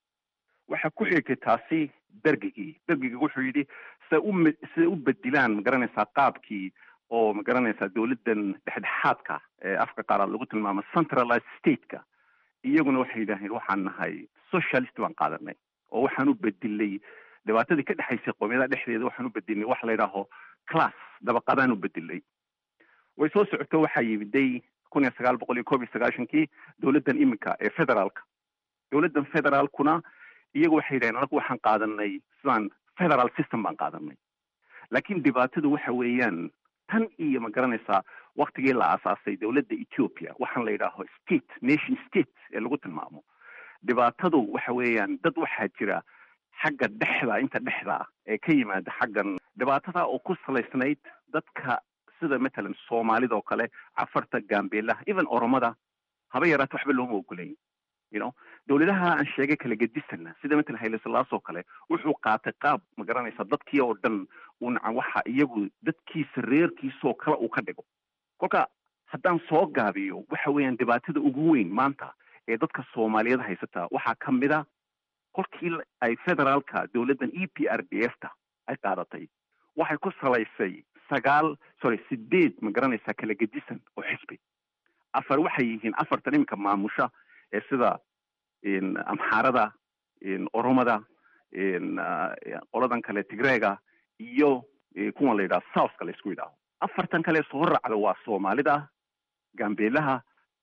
waxaa ku xigtay taasi bergigii bergigii wuxuu yidhi siday u siday u bedilaan ma garanaysaa qaabkii oo ma garanaysaa dowladdan dhexdhexaadka ee afka qaaraad lagu tilmaamo centralized stateka iyaguna waxay yidhaaheen waxaan nahay socialist baan qaadanay oo waxaan u bedilay dhibaatadii ka dhexaysay qoomiyadaha dhexdeeda waxaan u bedilnay wax la yidhaaho class dabaqadaan u bedilay way soo socoto waxaa yimiday kun iyo sagaal boqol iyo koob iyo sagaashankii dowladdan iminka ee federaalka dowladdan federaalkuna iyagu waxay yidhaheen anagu waxaan qaadanay sidaan federal system baan qaadanay laakiin dhibaatadu waxa weeyaan tan iyo ma garanaysaa waktigii la aasaasay dowladda ethiopia waxaan la yidhaaho state nation state ee lagu tilmaamo dhibaatadu waxa weeyaan dad waxaa jira xagga dhexda inta dhexda ee ka yimaada xaggan dhibaatada oo ku salaysnayd dadka sida matalan soomaalida oo kale cafarta gaambeelaha even oromada haba yaraata waxba looma ogolayn you know dowladaha aan sheegay kala gedisana sida matalan hayle silaas oo kale wuxuu qaatay qaab ma garanaysa dadkii oo dhan unacan waxa iyagu dadkiisa reerkiisoo kale uu ka dhigo kolka haddaan soo gaabiyo waxa weeyaan dhibaatada ugu weyn maanta ee dadka soomaaliyeed haysata waxaa ka mid a kolkii ay federaalka dowladdan e p r d f ta ay qaadatay waxay ku salaysay sagaal sorry sideed ma garanaysaa kala gedisan oo xisbi afar waxay yihiin afartan iminka maamusha ee sida amxaarada oromada qoladan kale tigreega iyo kuwan la yidhaha southka la isku yidhaaho afartan kale soo raacda waa soomaalida gambeelaha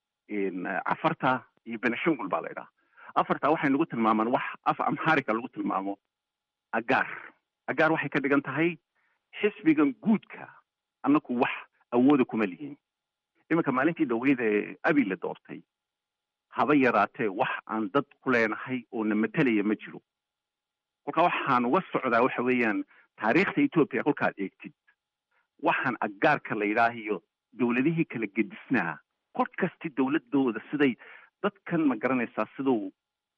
cafarta iyo benashangul baa la yidhaha afartaa waxay nagu tilmaamaan wax af amharika lagu tilmaamo agaar agaar waxay ka dhigan tahay xisbigan guudka annaku wax awooda kuma lihin iminka maalintii dhaweyda ee abi la doortay haba yaraatee wax aan dad ku leenahay oo na matelaya ma jiro kolkaa waxaan uga socdaa waxa weeyaan taariikhda etoobiya kolkaad eegtid waxaan agaarka la yidhaahiyo dowladihii kala gedisnaa kor kasti dowladooda siday dadkan ma garanaysaa siduu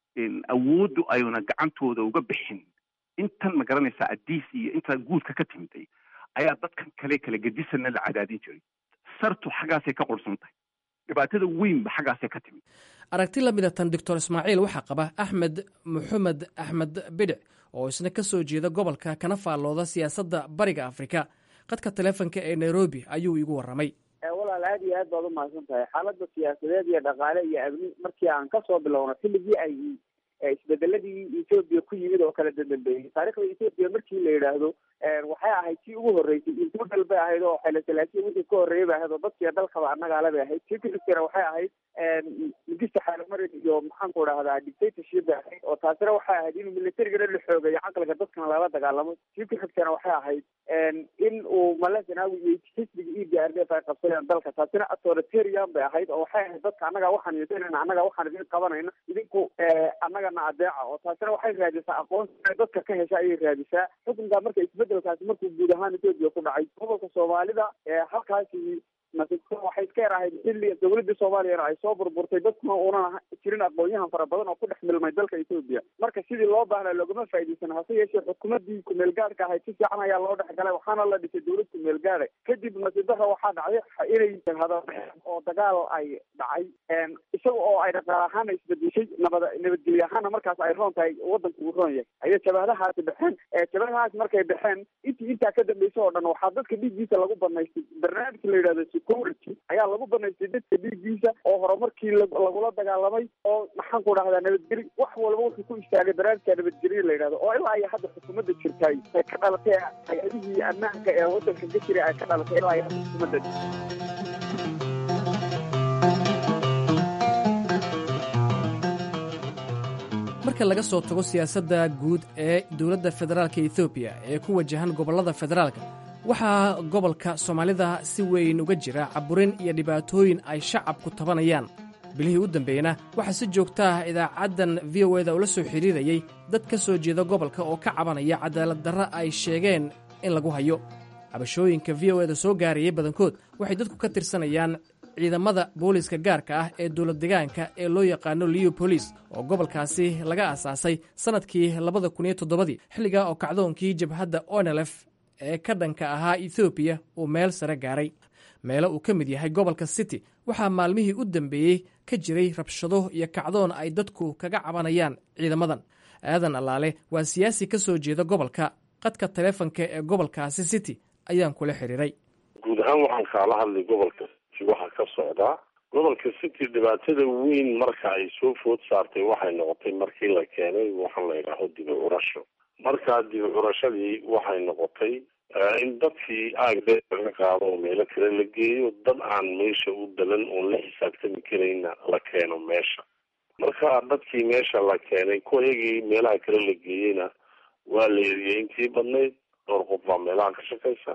awooddu ayuna gacantooda uga bixin intan ma garanaysaa adiis iyo intaa guudka ka timiday ayaa dadkan kale kala gedisana la cadaadin jiray sartu xaggaasay ka qursan tahay dhibaatada weynba xaggaasay ka timid aragti la mida tan doctor ismaaciil waxaa qaba axmed maxamed axmed bidhic oo isna ka soo jeeda gobolka kana faallooda siyaasadda bariga afrika qadka taleefonka ee nairobi ayuu igu warramay walaal aad iyo aad baad umahadsan tahay xaaladda siyaasadeed iyo dhaqaale iyo amni markii aan kasoo bilowno xilligii ay isbedeladii etoobiya ku yimid oo kala dadambeeyey taarikhda etoobiya markii la yidhaahdo waxay ahayd tii ugu horreysay intudal bay ahayd oo xayla salaasiya wixii ka horreeyay bay ahayd oo dadkiiyo dalkaba annagaale bay ahayd tii ku xigtana waxay ahayd mugista xaalamarin iyo maxaanku dhahdaa dictatorship bay ahayd oo taasina waxay ahayd inuu militarigana la xoogayo caqliga dadkana lala dagaalamo tii ku xigtana waxay ahayd in uu mala zanaawi iyo xisbiga e d r d f ay qabsadeen dalka taasina authoritarian bay ahayd oo waxay ahayd dadka annaga waxaan yeesanayna annaga waxaan idin qabanayna idinku annagana adeeca oo taasina waxay raadisaa aqoonsi dadka ka hesha ayay raadisaa xukunka marka isbedelkaasi markuu guud ahaan etoobiya ku dhacay gobolka soomaalida halkaasi waxay iska yar ahayd xilli dowladda soomaaliyana ay soo burburtay dadkuna uunan jirin aqoon-yahan fara badan oo ku dhex milmay dalka etoobiya marka sidii loo baahnaa loogama faa'iidaysan hase yeeshee xukuumaddii kumeelgaadhka ahayd si fiican ayaa loo dhex galay waxaana la dhisay dowlad kumeelgaadha kadib nasiibaha waxaa dhacday inay hadalbaxeen oo dagaal ay dhacay isaga oo ay dhaqaal ahaana isbedeshay nabad nabadgelye ahaana markaas ay roon tahay wadanku uu roon yahay ayay jabahadahaasi baxeen jabahadahaas markay baxeen intii intaa ka dambeysa oo dhan waxaa dadka dhiiggiisa lagu banaystay barnaamijka la yidhahdo security ayaa lagu banaystay dadka dhiiggiisa oo horumarkii lagula dagaalamay oo maxaan ku dhahdaa nabadgeli wax walba wuxuu ku istaagay barnaamijka nabadgelye la yidhahdo oo ilaa iyo hadda xukuumadda jirtay ay ka dhalatay hay-adihii ammaanka ee wadanka ka jiray ay ka dhalatay ilaa iyo hadda xukuumadda marka laga soo tago siyaasadda guud ee dowladda federaalka ethoobiya ee ku wajahan gobollada federaalka waxaa gobolka soomaalida si weyn uga jira caburin iyo dhibaatooyin ay shacabku tabanayaan bilihii u dambeeyena waxaa si joogta ah idaacaddan v o eda ula soo xidhiirayey dad ka soo jeeda gobolka oo ka cabanaya cadaalad darra ay sheegeen in lagu hayo cabashooyinka v o eda soo gaarayay badankood waxay dadku ka tirsanayaan ciidamada booliiska gaarka ah ee dowlad degaanka ee loo yaqaano liyo bolis oo gobolkaasi laga aasaasay sannadkii labada kun iyo toddobadii xilligaa oo kacdoonkii jabhadda onelef ee ka dhanka ahaa ethoobiya uu meel sare gaaray meelo uu ka mid yahay gobolka city waxaa maalmihii u dambeeyey ka jiray rabshado iyo kacdoon ay dadku kaga cabanayaan ciidamadan aadan allaale waa siyaasi ka soo jeeda gobolka qadka taleefonka ee gobolkaasi city ayaan kula xidhiiray guud ahaan waxaan kaala hadlay gobolka city waxaa ka socdaa gobolka city dhibaatada weyn marka ay soo food saartay waxay noqotay markii la keenay waxaan la yidhaaho dibi curasho markaa dibi curashadii waxay noqotay in dadkii aagdee laga qaado oo meelo kale la geeyo dad aan meesha u dalan oon la xisaabtami karayna la keeno meesha marka dadkii meesha la keenay kuwayagii meelaha kale la geeyeyna waa la eriyey intii badnayd dhowr qof baa meelaha ka shaqaysa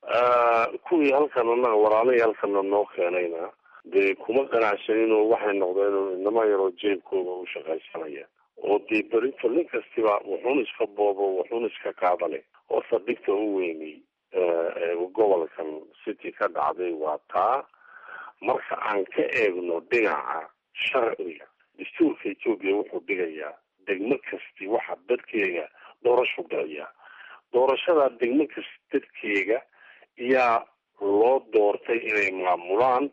kuwii halkan anaga walaalihii halkana noo keenayna dee kuma ganacsaninoo waxay noqdeen inama yaroo jeebkooda u shaqaysanaya oo dee berito nin kastiba wuxuun iska boobo wuxuun iska qaadale oo saldhigta u weynay gobolkan city ka dhacday waa taa marka aan ka eegno dhinaca sharciga dastuurka etoobiya wuxuu dhigayaa degmo kasti waxa dadkeega doorashu galayaa doorashada degmo kasti dadkeega ayaa loo doortay inay maamulaan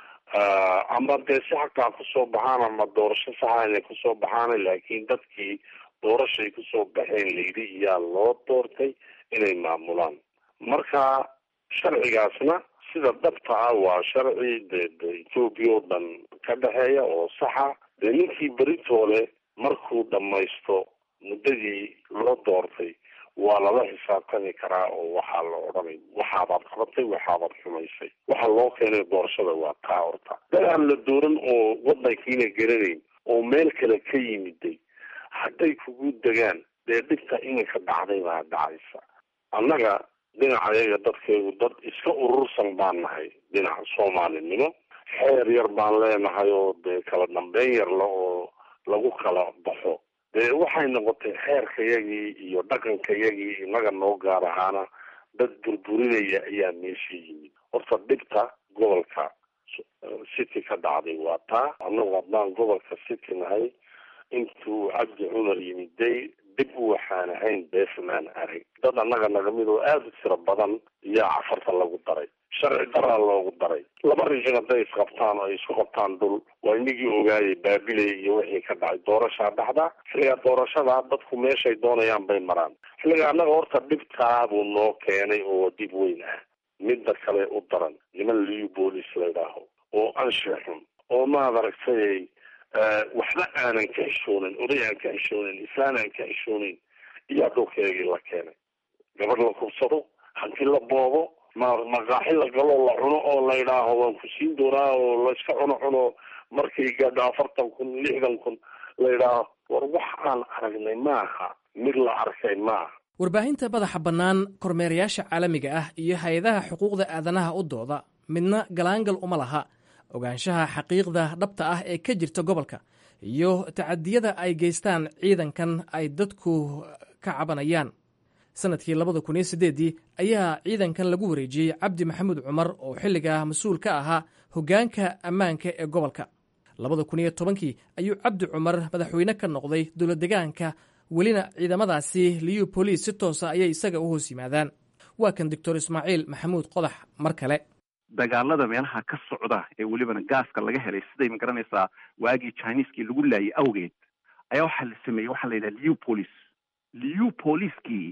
ama dee si xaqaa kusoo baxaan ama doorasho saxa inay kusoo baxaan laakiin dadkii doorashay kusoo baxeen layidhi iyaa loo doortay inay maamulaan marka sharcigaasna sida dhabta ah waa sharci de de etoobiya oo dhan ka dhexeeya oo saxa dee ninkii beritoole markuu dhamaysto muddadii loo doortay waa lala xisaabtami karaa oo waxaa la odhanay waxaabaad qabatay waxaabaad xumaysay waxa loo keenay doorashada waa taa horta dad aan la dooran oo wadankiina garanayn oo meel kale ka yimiday hadday kugu degaan dee dhibta iminka dhacday baa dhacaysa annaga dhinacayaga dadkeegu dad iska urursan baan nahay dhinaca soomaalinimo xeer yar baan leenahay oo dee kala dambeyn yarla oo lagu kala baxo dee waxay noqotay xeerkayagii iyo dhaqankayagii inaga noo gaar ahaana dad burburinaya ayaa meesha yimid horta dhibta gobolka city ka dhacday waa taa annagu haddaan gobolka city nahay intuu cabdi cumar yimiday dib waxaan ahayn beefmaan arag dad annaga nagamid oo aada u tiro badan yaa cafarta lagu daray sharci daraa loogu daray laba rijin hadday isqabtaan oo ay isku qabtaan dhul waa inagii ogaayay baabiley iyo wixii ka dhacay doorashaa dhacda xilligaa doorashada dadku meeshay doonayaan bay maraan xilliga annaga horta dhibtaabuu noo keenay oo dib weyn ah midda kale u daran niman liu boolis laydhaaho oo anshax xun oo maad aragtay waxba aanan ka xishoonin oday aan ka xishoonin islaan aan ka xishoonin iyaa dhulkeegii la keenay gabadh la kubsado hanti la boobo ma maqaaxi la galo la cuno oo la yidhaaho waan ku siin doonaa oo layska cuno cuno markay gaadho afartan kun lixdan kun la yidhaaho war wax aan aragnay maaha mid la arkay maaha warbaahinta madaxa bannaan kormeerayaasha caalamiga ah iyo hay-adaha xuquuqda aadanaha u dooda midna galaangal uma laha ogaanshaha xaqiiqda dhabta ah ee ka jirta gobolka iyo tacadiyada ay geystaan ciidankan ay dadku ka cabanayaan sanadkii labada kun iyo sideeddii ayaa ciidankan lagu wareejiyey cabdi maxamuud cumar oo xilligaa mas-uul ka ahaa hoggaanka ammaanka ee gobolka labada kun iyo tobankii ayuu cabdi cumar madaxweyne ka noqday dowlad degaanka welina ciidamadaasi liyu boliis si toosa ayay isaga u hoos yimaadaan waa kan doctor ismaaciil maxamuud qodax mar kale dagaalada meelaha ka socda ee welibana gaaska laga helay siday ma garanaysaa waagii chineeskii lagu laayay awgeed ayaa waxaa la sameeyey waxaa la yidhaha liu police liu poliskii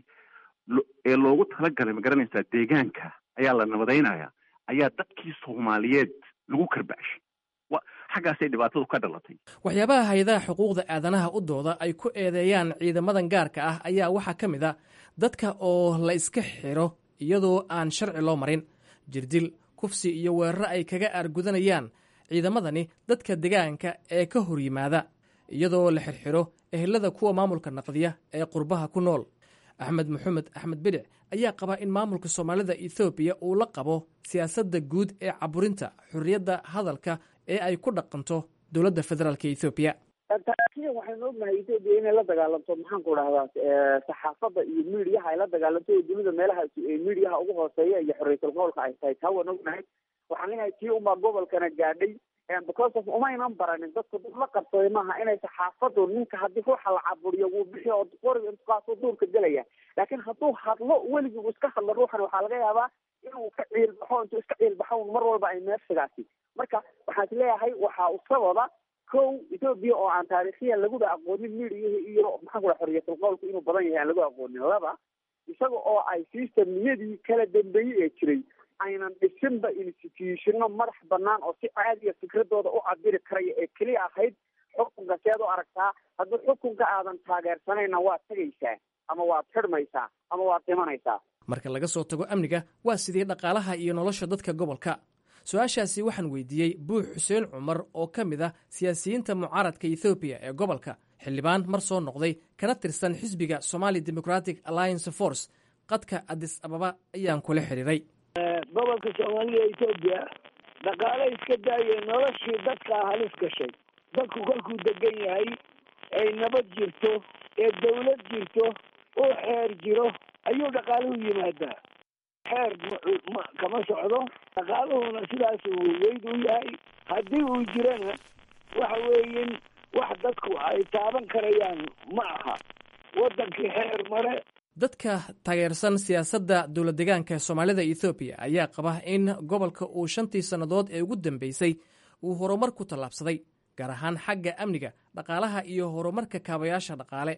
ee loogu talagalay ma garanaysaa deegaanka ayaa la nabadaynaya ayaa dadkii soomaaliyeed lagu karbashay xaggaasay dhibaatadu ka dhalatay waxyaabaha hay-adaha xuquuqda aadanaha u dooda ay ku eedeeyaan ciidamadan gaarka ah ayaa waxaa ka mid a dadka oo la iska xiro iyadoo aan sharci loo marin jirdil kufsi iyo weeraro ay kaga aargudanayaan ciidamadani dadka degaanka ee ka hor yimaada iyadoo la xirxiro ehelada kuwa maamulka naqdiya ee qurbaha ku nool axmed maxamed axmed bidhic ayaa qaba in maamulka soomaalida ethoobiya uu la qabo siyaasadda guud ee caburinta xorriyadda hadalka ee ay ku dhaqanto dowladda federaalk ethoobiya taariikhyan waxaynu ognahay etoobiya inay la dagaalanto maxaan ku dhahdaa saxaafadda iyo miidiyaha ay la dagaalanto oo dunida meelaha miidiyaha ugu hooseeya iyo xorriyatul qowlka ay tahay taa waan ognahay waxaan leeyahay tii unbaa gobolkana gaadhay because of umaynan baranin dadku dad la qabsaday maaha inay saxaafadu ninka haddii ruuxa la caburiyo wuu bixi oo qoriga intukaasoo duurka gelaya laakiin hadduu hadlo weligii uu iska hadlo ruuxan waxaa laga yaabaa inuu ka ciilbaxo intuu iska ciilbaxo mar walba ay meersigaasi marka waxaan is leeyahay waxaa u sababa kow etoobiya oo aan taariikhiyan laguba aqoonin midiyahi iyo maxaan ku dhaha xorriyatul qowlku inuu badan yahay aan lagu aqoonin laba isaga oo ay systemniyadii kala dambeeyey ee jiray aynan dhisinba institutionno madax banaan oo si caadiya fikradooda u cabiri karaya ee keliya ahayd xukunka seed u aragtaa haddii xukunka aadan taageersanayna waad tegaysaa ama waad xidhmaysaa ama waad dhimanaysaa marka laga soo tago amniga waa sidii dhaqaalaha iyo nolosha dadka gobolka su-aashaasi waxaan weydiiyey buux xuseen cumar oo ka mid ah siyaasiyiinta mucaaradka ethoobiya ee gobolka xildhibaan mar soo noqday kana tirsan xisbiga somali democratic alliance force qadka adis ababa ayaan kula xidhiiray gobolka soomaalida etoobiya dhaqaale iska daayee noloshii dadkaa halis gashay dadku kolkuu degan yahay ay nabad jirto ee dawlad jirto uu xeer jiro ayuu dhaqaaluhu yimaadaa xeer kama socdo dhaqaaluhuna sidaas uu weyd u yahay haddii uu jirana waxa weeyin wax dadku ay taaban karayaan ma aha waddankii xeer mare dadka taageersan siyaasadda dowlad degaanka soomaalida ethoobiya ayaa qaba in gobolka uu shantii sannadood ee ugu dambeysay uu horumar ku tallaabsaday gaar ahaan xagga amniga dhaqaalaha iyo horumarka kaabayaasha dhaqaale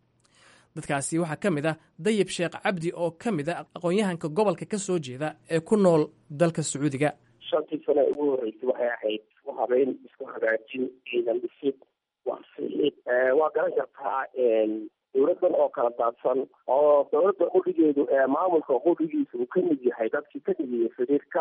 dadkaasi waxaa ka mid ah dayib sheekh cabdi oo ka mid a aqoon-yahanka gobolka ka soo jeeda ee ku nool dalka sacuudiga shantii sane ugu horreysay waxay ahayd habeyn isku hagaajin ciidan dhisid waxfiid waa garan kartaa dowladan oo kala daadsan oo dowladda qudhigeedu ee maamulka qudhigiisa uu ka mid yahay dadkii ka dhigiyay xiriirka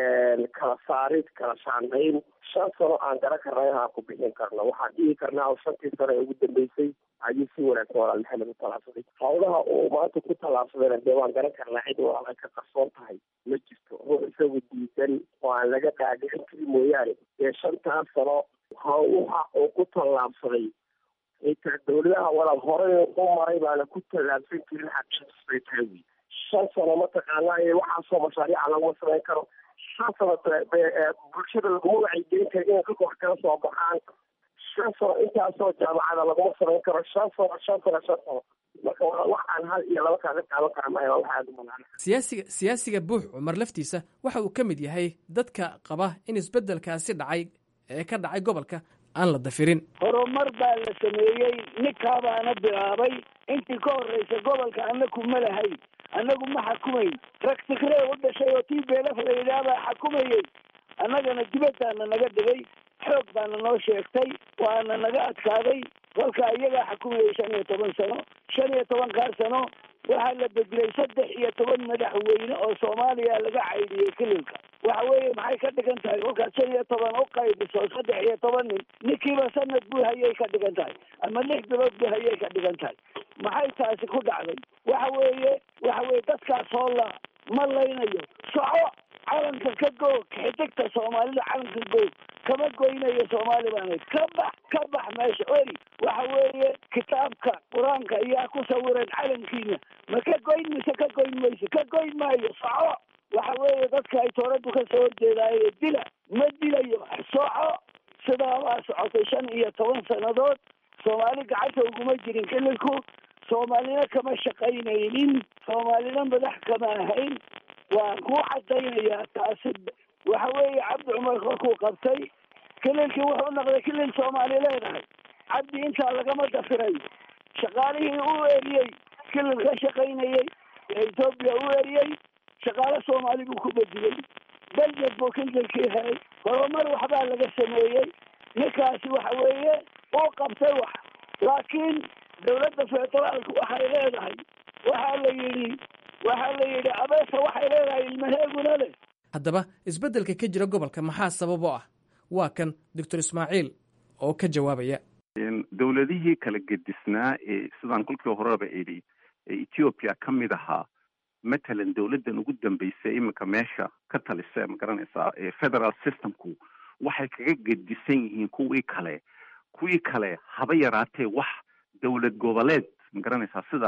kala saarid kala shaandayn shan sano aan garan karnay ha ku bixin karno waxaan dhihi karnaa oo shantii sano ee ugu dambeysay ayuu si wanaagsan walaal maxamed u tallaabsaday hawlaha uu maanta ku tallaabsadayna dee waan garan karnaa cid walaal ay ka qarsoon tahay ma jirto ruux isagu diidan oo aan laga qaadicin kari mooyaane dee shantaas sano hawlaha uu ku tallaabsaday xitaa dowladaha walaal horey u maray baana ku tallaabsan jirin xaqiiqisbay tahay wy shan sano mataqaanaa ee waxaasoo mashaariica laguma samayn karo shan sano bulshada laguma wacyigelin karo inay ka kor kala soo baxaan shan sano intaasoo jaamacada laguma samayn karo shan sano shan sano shan sano marka waa wax aan hal iyo laba kaaga qaadan kara maayo waa wax aada u banaan siyaasiga siyaasiga buux cumar laftiisa waxa uu ka mid yahay dadka qaba in isbeddelkaasi dhacay ee ka dhacay gobolka aan la dafirin horumar baa la sameeyey ninkaabaana bilaabay intii ka horreysa gobolka annaku ma lahayn annagu ma xukumayn rag tigree u dhashay oo tii beelaf la yidhaah baa xukumayey annagana dibaddaana naga dhigay xoog baana noo sheegtay waana naga adkaaday kolka iyagaa xukumayay shan iyo toban sano shan iyo toban kaar sano waxaa la bedelay saddex iyo toban madaxweyne oo soomaaliya laga caydiyey kililka waxa weeye maxay ka dhigan tahay kolkaad shan iyo toban u qaybiso saddex iyo toban nin ninkiiba sanad buu hayay ka dhigan tahay ama lix bilood buu hayay ka dhigan tahay maxay taasi ku dhacday waxa weeye waxa weeye dadkaas oo la ma laynayo soco calanka ka goog xidigta soomaalida calanka goog kama goynayo soomaali baanayd ka bax ka bax meesha eri waxa weeye kitaabka qur-aanka ayaa ku sawiran calankiina ma ka goyn mise ka goyn mayso ka goyn maayo soco waxa weeye dadka ay tooradu ka soo horjeedaaye dila ma dilayo soco sidaa baa socotay shan iyo toban sannadood soomaali gacanta uguma jirin kililku soomaalina kama shaqaynaynin soomaalina madax kama ahayn waan kuu cadaynayaa taasi waxa weeye cabdi cumar korkuu qabtay kililkii wuxuu noqday kilil soomaali leedahay cabdi intaa lagama dafirayo shaqaalihii u eriyey kilil ka shaqaynayey ee etoobiya u eriyey shaqaale soomaali buu ku bedelay beljed buu kililkii helay horumar waxbaa laga sameeyey ninkaasi waxa weeye uu qabtay wax laakiin dowladda federaalku waxay leedahay waxaa la yidhi waxaa la yidhi abeesa waxay leedahay ilmaheeguna leh haddaba isbeddelka ka jira gobolka maxaa sabab oo ah waa kan doctor ismaaciil oo ka jawaabaya dowladihii kala gedisnaa ee sidaan kolkii horeba idhi ee ethiopia ka mid ahaa matalan dowladdan ugu dambeysay iminka meesha ka talisa ma garanaysaa ee federal systemku waxay kaga gedisan yihiin kuwii kale kuwii kale haba yaraatee wax dowlad goboleed ma garanaysaa sida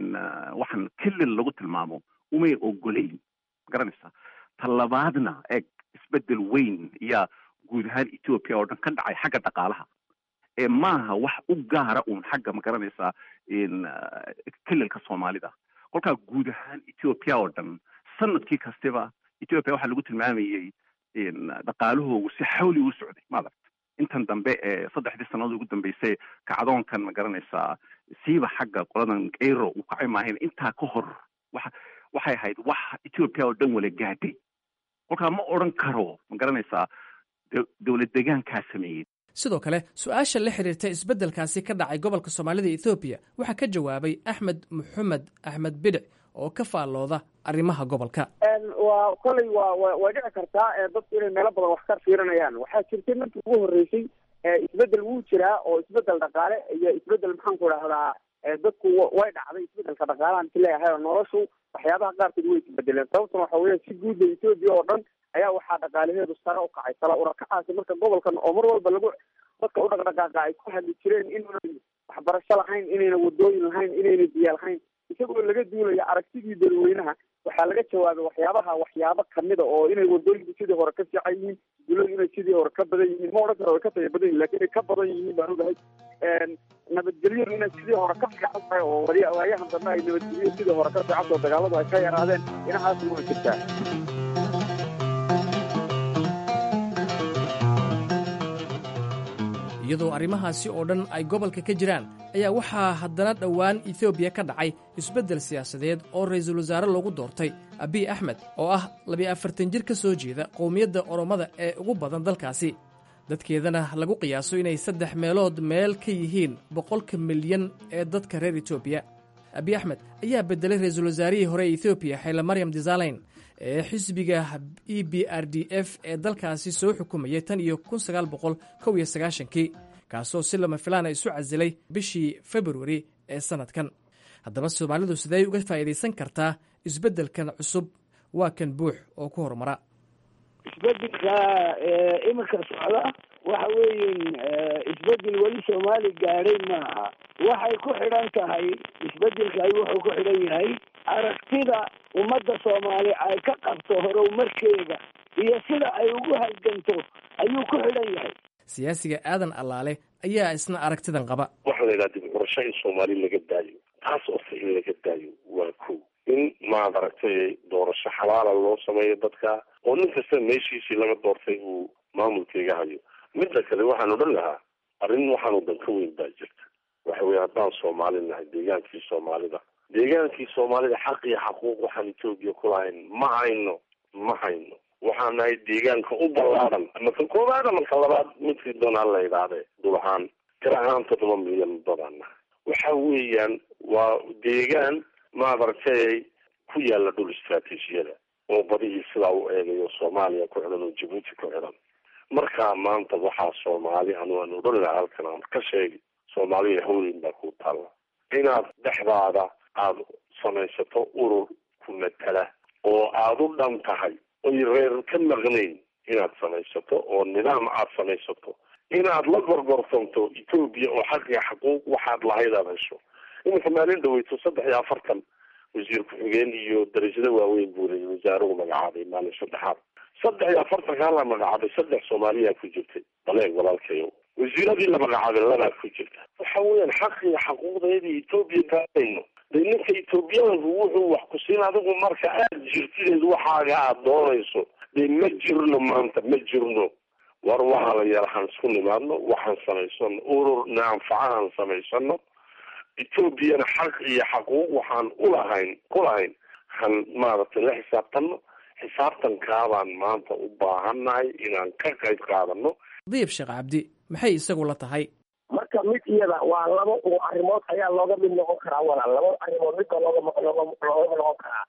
waxaan kilil lagu tilmaamo umay ogolayn ma garanaysaa talabaadna eeg isbedel weyn ayaa guud ahaan ethoopia oo dhan ka dhacay xagga dhaqaalaha ee maaha wax u gaara uun xagga ma garanaysaa kililka soomaalida kolkaa guud ahaan ethoopia oo dhan sanadkii kastaba ethoopia waxaa lagu tilmaamayey dhaqaalahoogu si xawli u socday maaragt intan dambe ee saddexdii sannadood ugu dambeysay kacdoonkan ma garanaysaa siiba xagga qoladan kayro uu kacay maahayn intaa ka hor waxa waxay ahayd wax ethoopia oo dhan wala gaadhay kolkaa ma odran karo ma garanaysaa dowlad degaankaa sameeyey sidoo kale su-aasha la xiriirta isbeddelkaasi ka dhacay gobolka soomaalida ethoobiya waxaa ka jawaabay axmed maxamed axmed bidhic oo ka faallooda arrimaha gobolka waa kolay waa wa way dhici kartaa dadku inay meelo badan wax ka fiirinayaan waxaa jirtay markii ugu horreysay isbedel wuu jiraa oo isbedel dhaqaale iyo isbedel maxaan ku dhahdaa dadku way dhacday isbedelka dhaqaalahan ki leeyahay oo noloshu waxyaabaha qaarkood way isbedeleen sababtuna waxa weya si guudda etoobiya oo dhan ayaa waxaa dhaqaalaheedu sare u kacay sala urakacaasi marka gobolkan oo mar walba lagu dadka u dhaqdhaqaaqa ay ku hadli jireen inayna waxbarasho lahayn inayna wadooyin lahayn inayna biyo lahayn isagoo laga duulaya aragtidii dadweynaha waxaa laga jawaabay waxyaabaha waxyaabo kamida oo inay wadooyinku sidii hore ka fiican yihiin duladu inay sidii hore ka badan yihiin ma odhan karo way ka taya badan yihin lakin inay ka badan yihiin baan ogahay nabadgelyadu inay sidii hore ka fiican tahay oo waayahan dambe ay nabadgelyo sidii hore ka fiican taho dagaaladu ay ka yaraadeen inahaas waa jirtaa iyadoo arrimahaasi oo dhan ay gobolka ka jiraan ayaa waxaa haddana dhowaan etoobiya ka dhacay isbeddel siyaasadeed oo ra'iisul wasaare loogu doortay abiy axmed oo ah labiyo afartan jir ka soo jeeda qowmiyadda oromada ee ugu badan dalkaasi dadkeedana lagu qiyaaso inay saddex meelood meel ka yihiin boqolka milyan ee dadka reer etoobiya abiy axmed ayaa beddelay ra-iisul wasaarihii hore ee etoobiya xayla maryam desaleyn ee xisbiga e b r d f ee dalkaasi soo xukumayay tan iyo kun sagaal boqol kow iyo sagaashankii kaasoo si lama filaana isu casilay bishii februari ee sannadkan haddaba soomaalidu sidee uga faa'iidaysan kartaa isbeddelkan cusub waa kan buux oo ku horumara isbedelka iminka socda waxa weeyin isbedel weli soomaali gaadhay maaha waxay ku xidhan tahay isbedelkay wuxuu ku xidhan yahay aragtida ummadda soomaali ay ka qabto horumarkeeda iyo sida ay ugu halganto ayuu ku xidhan yahay siyaasiga aadan allaale ayaa isna aragtidan qaba waxaa la yidhaha dib curasho in soomaali laga daayo taas ose in laga daayo waa ko in maad aragtay doorasho xalaala loo sameeyo dadka oo nin kasta meeshiisii laga doortay uu maamulkaiga hayo midda kale waxaan odhan lahaa arrin waxaan wadan ka weyn baa jirta waxa weye haddaan soomaali nahay deegaankii soomaalida deegaankii soomaalida xaq iyo xaquuq waxaan etoobiya ku lahayn ma hayno ma hayno waxaan nahay deegaanka u ballaaran ama ka koobaad ama ka labaad midkii doonaa la idhaahde dul ahaan tir ahaan toddoba milyan badaan nahay waxa weeyaan waa deegaan maadaragtay ku yaala dhul istraatiijiyada oo badihii sidaa u eegayo soomaaliya ku xidhan oo jabuuti ku xidhan markaa maanta waxaa soomaali anu aan odhan laha halkan aan ka sheegi soomaaliya hawleyn baa ku taalla inaad dhexdaada aada samaysato urur ku matala oo aada u dhan tahay oy reer ka maqnayn inaad samaysato oo nidaam aada samaysato inaad la gorgorsanto etoobiya oo xaq iyo xaquuq waxaad lahayd aada hesho iminka maalin dhaweyto saddex iyo afartan wasiir ku-xigeen iyo darajada waaweyn buu leeyay wasaaruhu magacaabay maalin saddexaad saddex iyo afartankaa la magacaabay saddex soomaaliyaa ku jirtay baleeg walaalkayo wasiiradii la magacaabay labaa ku jirta waxa weeyaan xaq iyo xaquuqdeedii etoobiya gaadayno de ninka etoobiyaanku wuxuu wax ku siin adigu marka aada jirtideed waxaaga aada doonayso de ma jirno maanta ma jirno war waxaa la yara han isku nimaadno waxaan samaysano urur naanfacahan samaysano etoobiyana xaq iyo xaquuq waxaan ulahayn ku lahayn han maaragtay la xisaabtanno xisaabtankaabaan maanta u baahannahay inaan ka qayb qaadano diib sheekh cabdi maxay isagu la tahay marka mid iyada waa laba uu arrimood ayaa looga mid noqon karaa walaal laba arrimood midba looga looga looga noqon karaa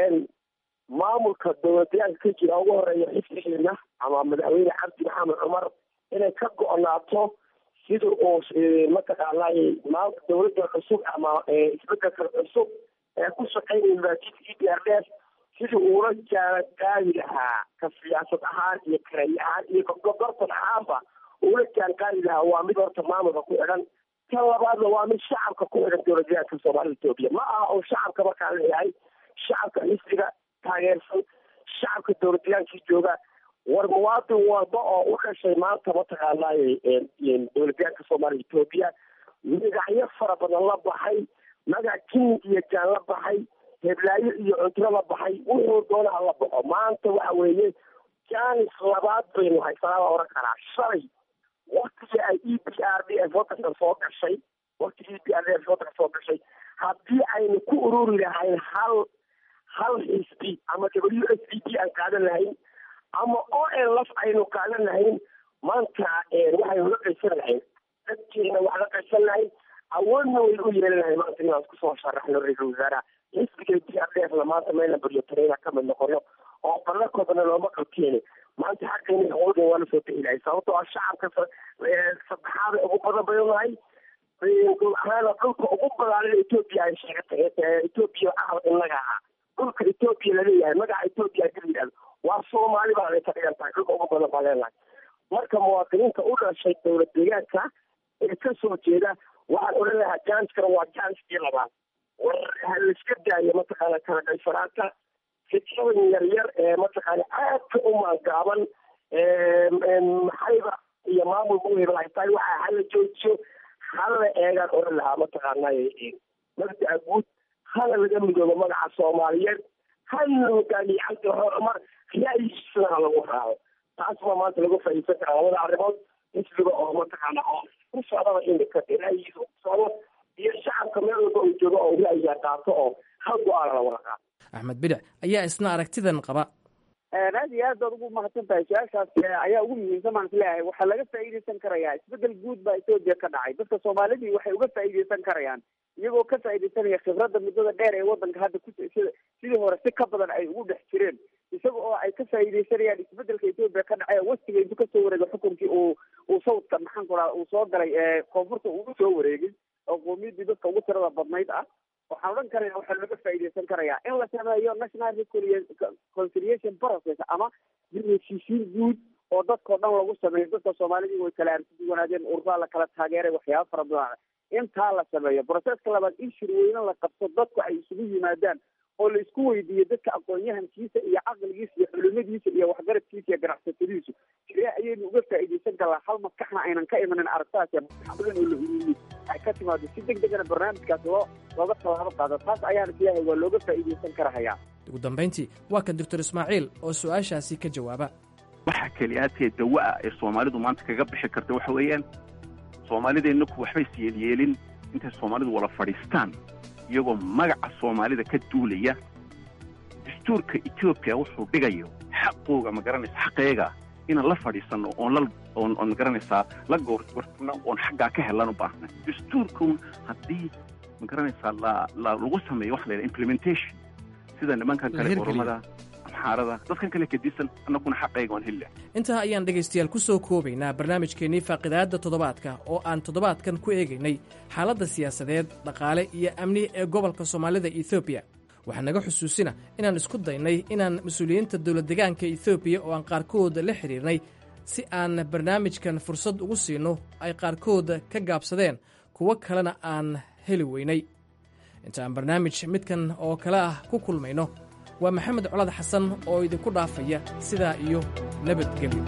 maamulka dowladyaanka ka jira ugu horeeya xifdigeena ama madaxweyne cabdi maxamed cumar inay ka go-naato sida uu mataqaanay maanta dowladda cusub ama isbedelka cusub ee ku shaqeynaya maajidka e d r f sidii uula jaana qaadi lahaa ka siyaasad ahaan iyo kareey ahaan iyo gorgortan ahaanba ula jaan qaadi lahaa waa mid horta maamulka ku xidhan tan labaadna waa mid shacabka ku xidhan dowladyaanka soomaalida etoobiya ma aha oo shacabka markaa leeyahay shacabka xisbiga taageersan shacabka dowladayaankii jooga war muwaadin walba oo u dhashay maanta mataqaanay dowladyaanka soomaaliya etoobiya magacyo fara badan la baxay magac jinig iyo jaan la baxay heblaayo iyo cuntro la baxay wuxuu doonaha la baxo maanta waxa weeye jaanis labaad baynu haysanaa baa oran karaa shalay waktigii ay e b r d f wadanka soo gashay waktigii e b r d f wadanka soo gashay haddii aynu ku ururi lahayn hal hal xisbi ama w s d p aan qaadan lahayn ama o l f aynu qaadan lahayn maanta waxaynu la qaysan lahayn dadkeena wax la qaysan lahayn awoodna waynu u yeelan lahayn maanta inaan isku soo sharaxno ra-iisul wasaaraha xisbiga d r d f na maanta meelna baryotareyna ka mid noqono oo ballakoodana looma qabkeeni maanta xaqeena xuquuqda waa lasoo bixi lahay sababtoo ah shacabka saddexaada ugu badan bayu nahay dul ahaana dhulka ugu badaanin etoobiya ay sheegatay etoobiya ah inaga ahaa dhulka etoobiya laleeyahay magaca etoobiya hadii la yidhahdo waa soomaali baa ay ka dhigan tahay dhulka ugu badan baa leenahay marka muwaadiniinta u dhashay dowlad deegaanka ee ka soo jeeda waxaan odhan lahaa janskana waa janskii labaad war ha laiska daayo mataqaana kala qaysanaanta fikradan yar yar ee mataqaana aadka u maangaaban maxayba iyo maamul muhim ay tahay waxa hala joojiyo hala eegaan odhan lahaa mataqaana mabda'a guud hala laga midoobo magaca soomaaliyeed hala hogaamiye cabdi maxamed cumar ra'yigiisana ha lagu raaco taas baa maanta lagu faa'iidsan karaa labada arrimood xisbiga oo mataqaana oo ku socdaba imika ra'yigiisa ku socdo iyo shacabka meel walba uu joogo oo ra'yiga qaato oo hal go-aan la wada qaato axmed bidix ayaa isna aragtidan qaba aad iyo aad baad ugu mahadsan tahay su-aashaas ayaa ugu muhiimsan baan isleeyahay waxaa laga faa'iidaysan karayaa isbedel guud baa etoobiya ka dhacay dadka soomaalidii waxay uga faa'iidaysan karayaan iyagoo ka faa'iidaysanaya khibradda muddada dheer ee waddanka hadda ku sida sidii hore si ka badan ay ugu dhex jireen isaga oo ay ka faa'iidaysanayaan isbedelka etoobiya ka dhacay westiga intuu kasoo wareegay xukunkii uu uu sawdka maxaan ku raha uu soo galay koonfurta uu soo wareegay oo qoomiyadii dadka ugu tirada badnayd ah waxaan odhan karaya waxaa looga faa'iidaysan karayaa in la sameeyo national reconciliation process ama heshiisiin guud oo dadkao dhan lagu sameeyo dadka soomaalidii way kala arsiduwanaadeen urraa la kala taageeray waxyaaba fara badan intaa la sameeyo processka labaad in shirweyne la qabto dadku ay isugu yimaadaan oo la isku weydiiyo dadka aqoon-yahankiisa iyo caqligiisa iyo culimadiisa iyo waxgaradkiisa iyo ganacsatadiisu sidee ayaynu uga faa'iidaysan karnaa hal maskaxna aynan ka imanin aragtaas badan oo la ururiyey ay ka timaado si deg degana barnaamijkaas loo looga tallaabo qaado taas ayaan isleeyahay waa looga faa'iidaysan karahayaa ugu dambayntii waa kan doctor ismaaciil oo su-aashaasi ka jawaaba waxa keliyaatee dawa-a ee soomaalidu maanta kaga bixi karta waxa weeyaan soomaalideennaku waxbay isyeelyeelin intay soomaalidu wada fadhiistaan iyagoo magaca soomaalida ka duulaya dastuurka etoobiya wuxuu dhigayo xaqooga ma garanaysa xaqeega inaan la fadhiisanno oon la oon oon magaranaysaa la goorgortano oon xaggaa ka helan u baahna dastuurkun haddii ma garanaysaa la la lagu sameeyo waxa la yidhaha implementation sida nimankan kale oromada amxaarada dadkan kale kadisan annaguna xaqeega waan heli intaa ayaan dhegaystayaal ku soo koobaynaa barnaamijkeennii faaqidaadda toddobaadka oo aan toddobaadkan ku eegaynay xaaladda siyaasadeed dhaqaale iyo amni ee gobolka soomaalida etoobiya waxaa naga xusuusina inaan isku daynay inaan mas-uuliyiinta dowlad degaanka etoobiya oo aan qaarkood la xidhiirnay si aan barnaamijkan fursad ugu siinno ay qaarkood ka gaabsadeen kuwo kalena aan heli weynay inta aan barnaamij midkan oo kale ah ku kulmayno waa maxamed colaad xasan oo idinku dhaafaya sidaa iyo nabadgelyo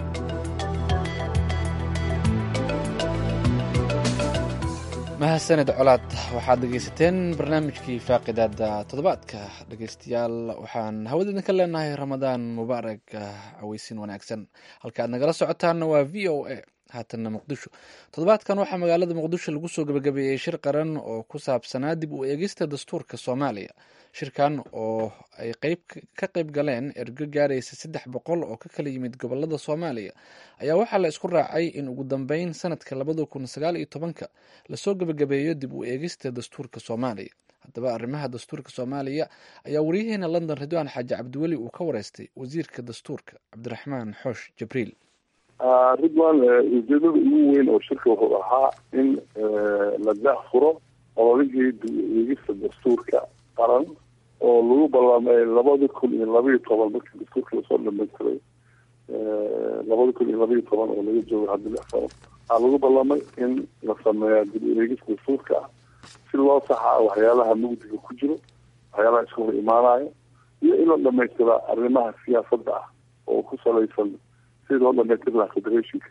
mahadsaned colaad waxaad dhegaysateen barnaamijkii faaqidaada toddobaadka dhegaystayaal waxaan hawadeedin ka leenahay ramadaan mubaarak caweysin wanaagsan halka aad nagala socotaanna waa v o a haatanna muqdisho toddobaadkan waxaa magaalada muqdisho lagu soo gebagabeeyey shir qaran oo ku saabsanaa dib u eegista dastuurka soomaaliya shirkan oo ay qeyb ka qeyb galeen ergo gaaraysa saddex boqol oo ka kala yimid gobolada soomaaliya ayaa waxaa la isku raacay in ugu dambeyn sanadka labada kun sagaal iyo tobanka lasoo gebagabeeyo dib u eegista dastuurka soomaaliya haddaba arrimaha dastuurka soomaaliya ayaa waryaheena london ridwaan xaaji cabdiweli uu ka wareystay wasiirka dastuurka cabdiraxmaan xoosh jibriil ridwan ujeedada ugu weyn oo shirka wuxuu ahaa in la daafuro ololihii dib-u-eegista dastuurka qaran oo lagu ballamay labada kun iyo labaiyo toban markii dastuurka lasoo dhamaystiray labada kun iyo labaiyo toban oo laga joogo hadda lix sano waxaa lagu ballamay in la sameeya dib-u-eegista dastuurka ah si loo saxaa waxyaalaha mugdiga ku jiro waxyaalaha iska hor imaanaya iyo in la dhamaystira arrimaha siyaasadda ah oo ku salaysan sida loo dhamaystir lahaa federationka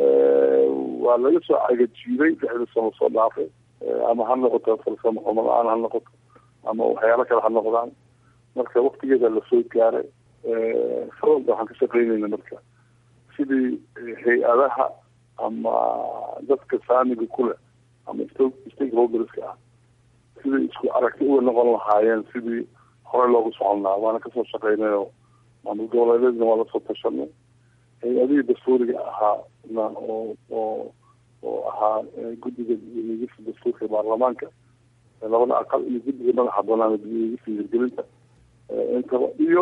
waa laga soo cagajiiday lixda sano soo dhaafay ama ha noqoto farsamo xumo la-aan ha noqoto ama waxyaalo kale ha noqdaan marka waktigeeda lasoo gaaray sababta waxaan ka shaqeynayna marka sidii hay-adaha ama dadka saamiga kuleh ama stakeholderska ah sidii isku aragti uga noqon lahaayeen sidii horey loogu socon lahaa waana kasoo shaqeynayo maamul goboleedeedna waa lasoo tashanay hay-adihii dastuuriga ahaa na oo oo oo ahaa guddiga dib-u-eegista dastuurka baarlamaanka labada aqal iyo guddiga madaxa banaan dib-u-eegista hirgelinta intaba iyo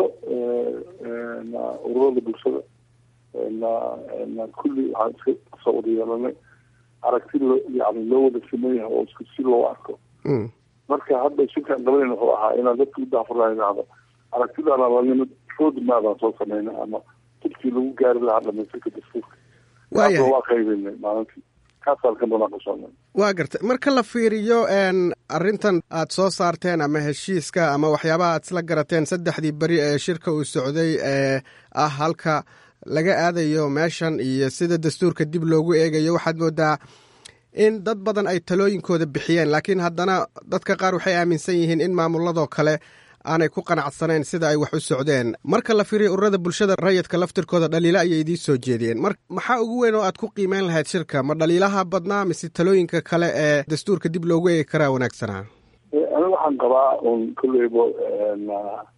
na ururada bulshada na na kulli waxaan iska soo wada yeelanay aragti lo yani loo wada sameeyahay oo isku si loo arko marka hadda shirkaan qabanayna wuxuu ahaa inaan dadka u daafurnaa idhahdo aragtidaana lanimid road maadaan soo sameynay ama jidkii lagu gaari lahaa dhamaystirka dastuurka waayahay waa qaybinay maalintii kaasaan ka munaaqashoonay waa gartay marka la fiiriyo arrintan aad soo saarteen ama heshiiska ama waxyaabaha aad isla garateen saddexdii beri ee shirka uu socday ee ah halka laga aadayo meeshan iyo sida dastuurka dib loogu eegayo waxaad moodaa in dad badan ay talooyinkooda bixiyeen laakiin haddana dadka qaar waxay aaminsan yihiin in maamuladoo kale aanay ku qanacsanayn sida ay wax u socdeen marka la fiiriyo ururada bulshada rayidka laftirkooda dhaliilo ayay idiin soo jeediyeen mar maxaa ugu weyn oo aad ku qiimeyn lahayd shirka ma dhaliilaha badnaa mise talooyinka kale ee dastuurka dib loogu eegi karaa wanaagsanaa aniga waxaan qabaa un kolleyba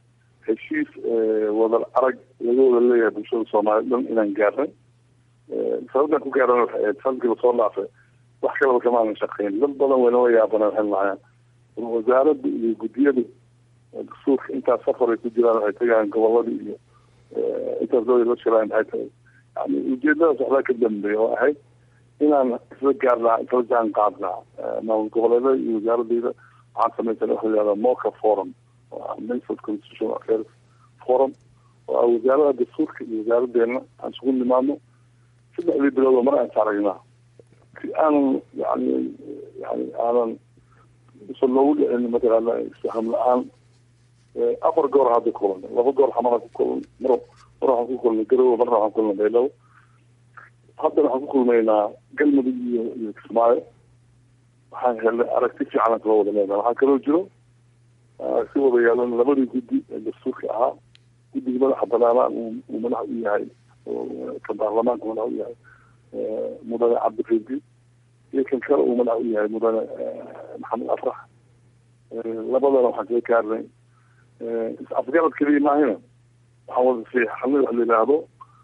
heshiis wada arag laga wada leeyahay bulshada soomaaliyed dhan inaan gaarnay sababtaan ku gaarana waxay ahayd sanadkii lasoo dhaafay wax kalaba kamaanan shaqeyn dad badan waynoo yaabanaan waxay lahaayeen wasaaradda iyo guddiyada dastuurka intaas safar ay ku jiraan waxay tagayaan goboladii iyo intaas dooda la shiraan maxay tahay yani ujeedadaas waxbaa ka dambeeya oo ahayd inaan isla gaarnaa isla jaan qaadnaa maamul goboleedada iyo wasaaradeyda waxaan samaysan waxa la yihahda moca forum oo ah minister constitutional affairs forum oo ah wasaarada dastuurka iyo wasaaradeena aan isugu nimaadno saddexdii bilood oo mar aan saaragnaa si aanan yani yani aanan usan loogu dhicin mataqaana isfaham la-aan afar goor hadda kulanay laba goor xamara ku kulan mar mar waxaan ku kulnay garowe marna waxaan kulnay beelow haddana waxaan ku kulmaynaa galmudug iyo iyo kismaayo waxaan helnay aragti fiican aan kala wada leenahay waxaa kaloo jiro aragti wada yeelan labadii guddi ee dastuurka ahaa guddiga madaxa banaanaan uu madax u yahay ka baarlamaanka madax u yahay mudane cabdiridi iyo kan kale uu madax u yahay mudane maxamed afrax labadana waxaan kaga gaarnay is-afgarad keliya maahina waxaan wada siixanay wax la yidhaahdo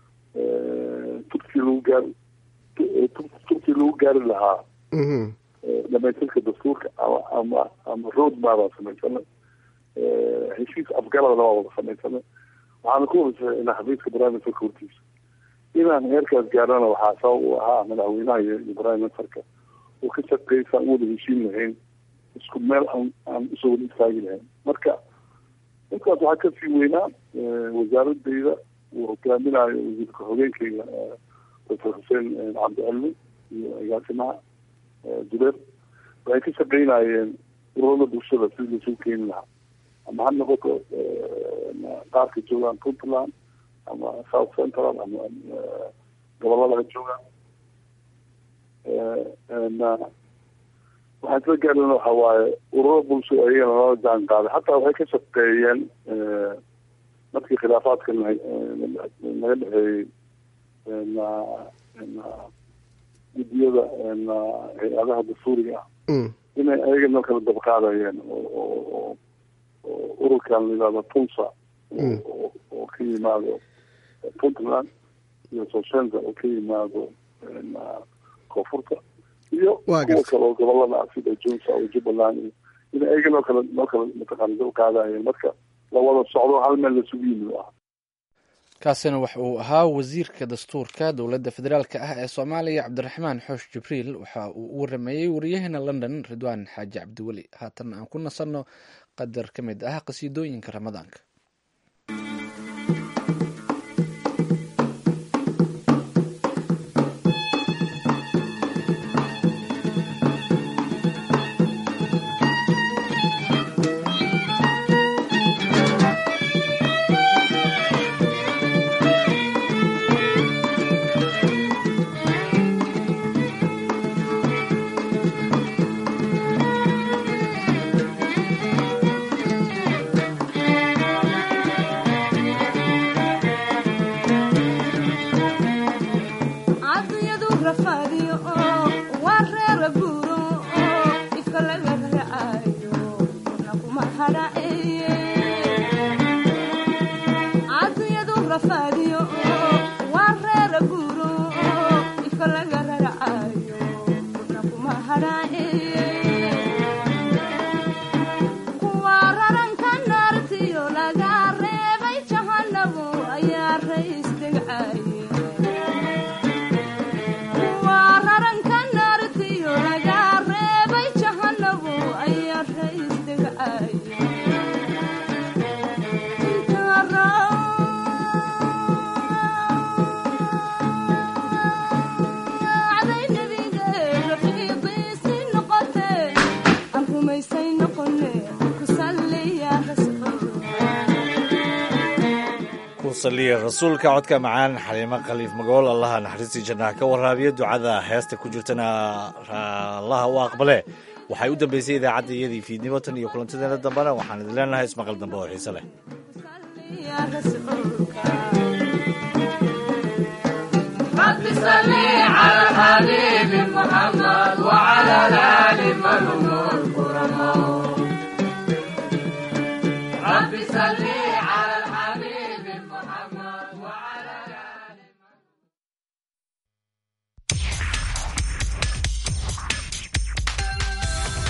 turkii lagu gaari turkii lagu gaari lahaa dhamaystirka dastuurka ama ama ama road maabaan samaysanay heshiis afgaradna waa wada samaysanay waxaana ku wada saxeynaa xafiiska prime ministerka hortiisa inaan heerkaas gaarana waxaa sabab u ahaa madaxweynaha iyo iyo prime ministerka oo ka shaqeysa aan wada heshiin lahayn isku meel aan aan usoo wada istaagi lahayn marka intaas waxaa kasii weynaa wasaaradeyda uu hogaaminayo wasiirka xogeenkeyga doctor xuseen cabdicilmi iyo agaasimaha jubeer waxay ka shaqeynayeen ururada bulshada sidii laisugu keeni lahaa ama ha noqoto qaarka joogaan puntland ama south central ama gobolada ha joogaan waxaan isla gaarana waxa waaye ururo bulsho ayagana lala jaan qaaday hataa waxay ka shaqeeyeen markii khilaafaadka naga dhexeeyey guddiyada hay-adaha dastuuriga ah inay ayagana kala dabqaadayeen oo ururkan la yihahdo tulsa oo ka yimaado puntland iyo soshenza oo ka yimaado koonfurta iyo kuwa kale oo gobolada ah sida junsa oo jubbaland iyo in ayaga noo kala noo kala mataqaana dab qaadayeen marka la wada socdo hal meel lasugu yimid ah kaasina waxa uu ahaa wasiirka dastuurka dowladda federaalk ah ee soomaaliya cabdiraxmaan xoosh jibriil waxa uu u warameeyey wariyaheena london ridwaan xaaji cabdiweli haatan aan ku nasanno qadar ka mid ah qasiidooyinka ramadaanka rasuulka codka macaan xaliimo khaliif magool allaha naxariistii jannaha ka waraabiya ducada heesta ku jirtana allaha u aqbale waxay u dambeysay idaacadda iyadii fiidnimo tan iyo kulantadeena dambena waxaan idin leenahay ismaqal dambe oo xiise leh رب صل على الحبيب محمد وعلى آل محمد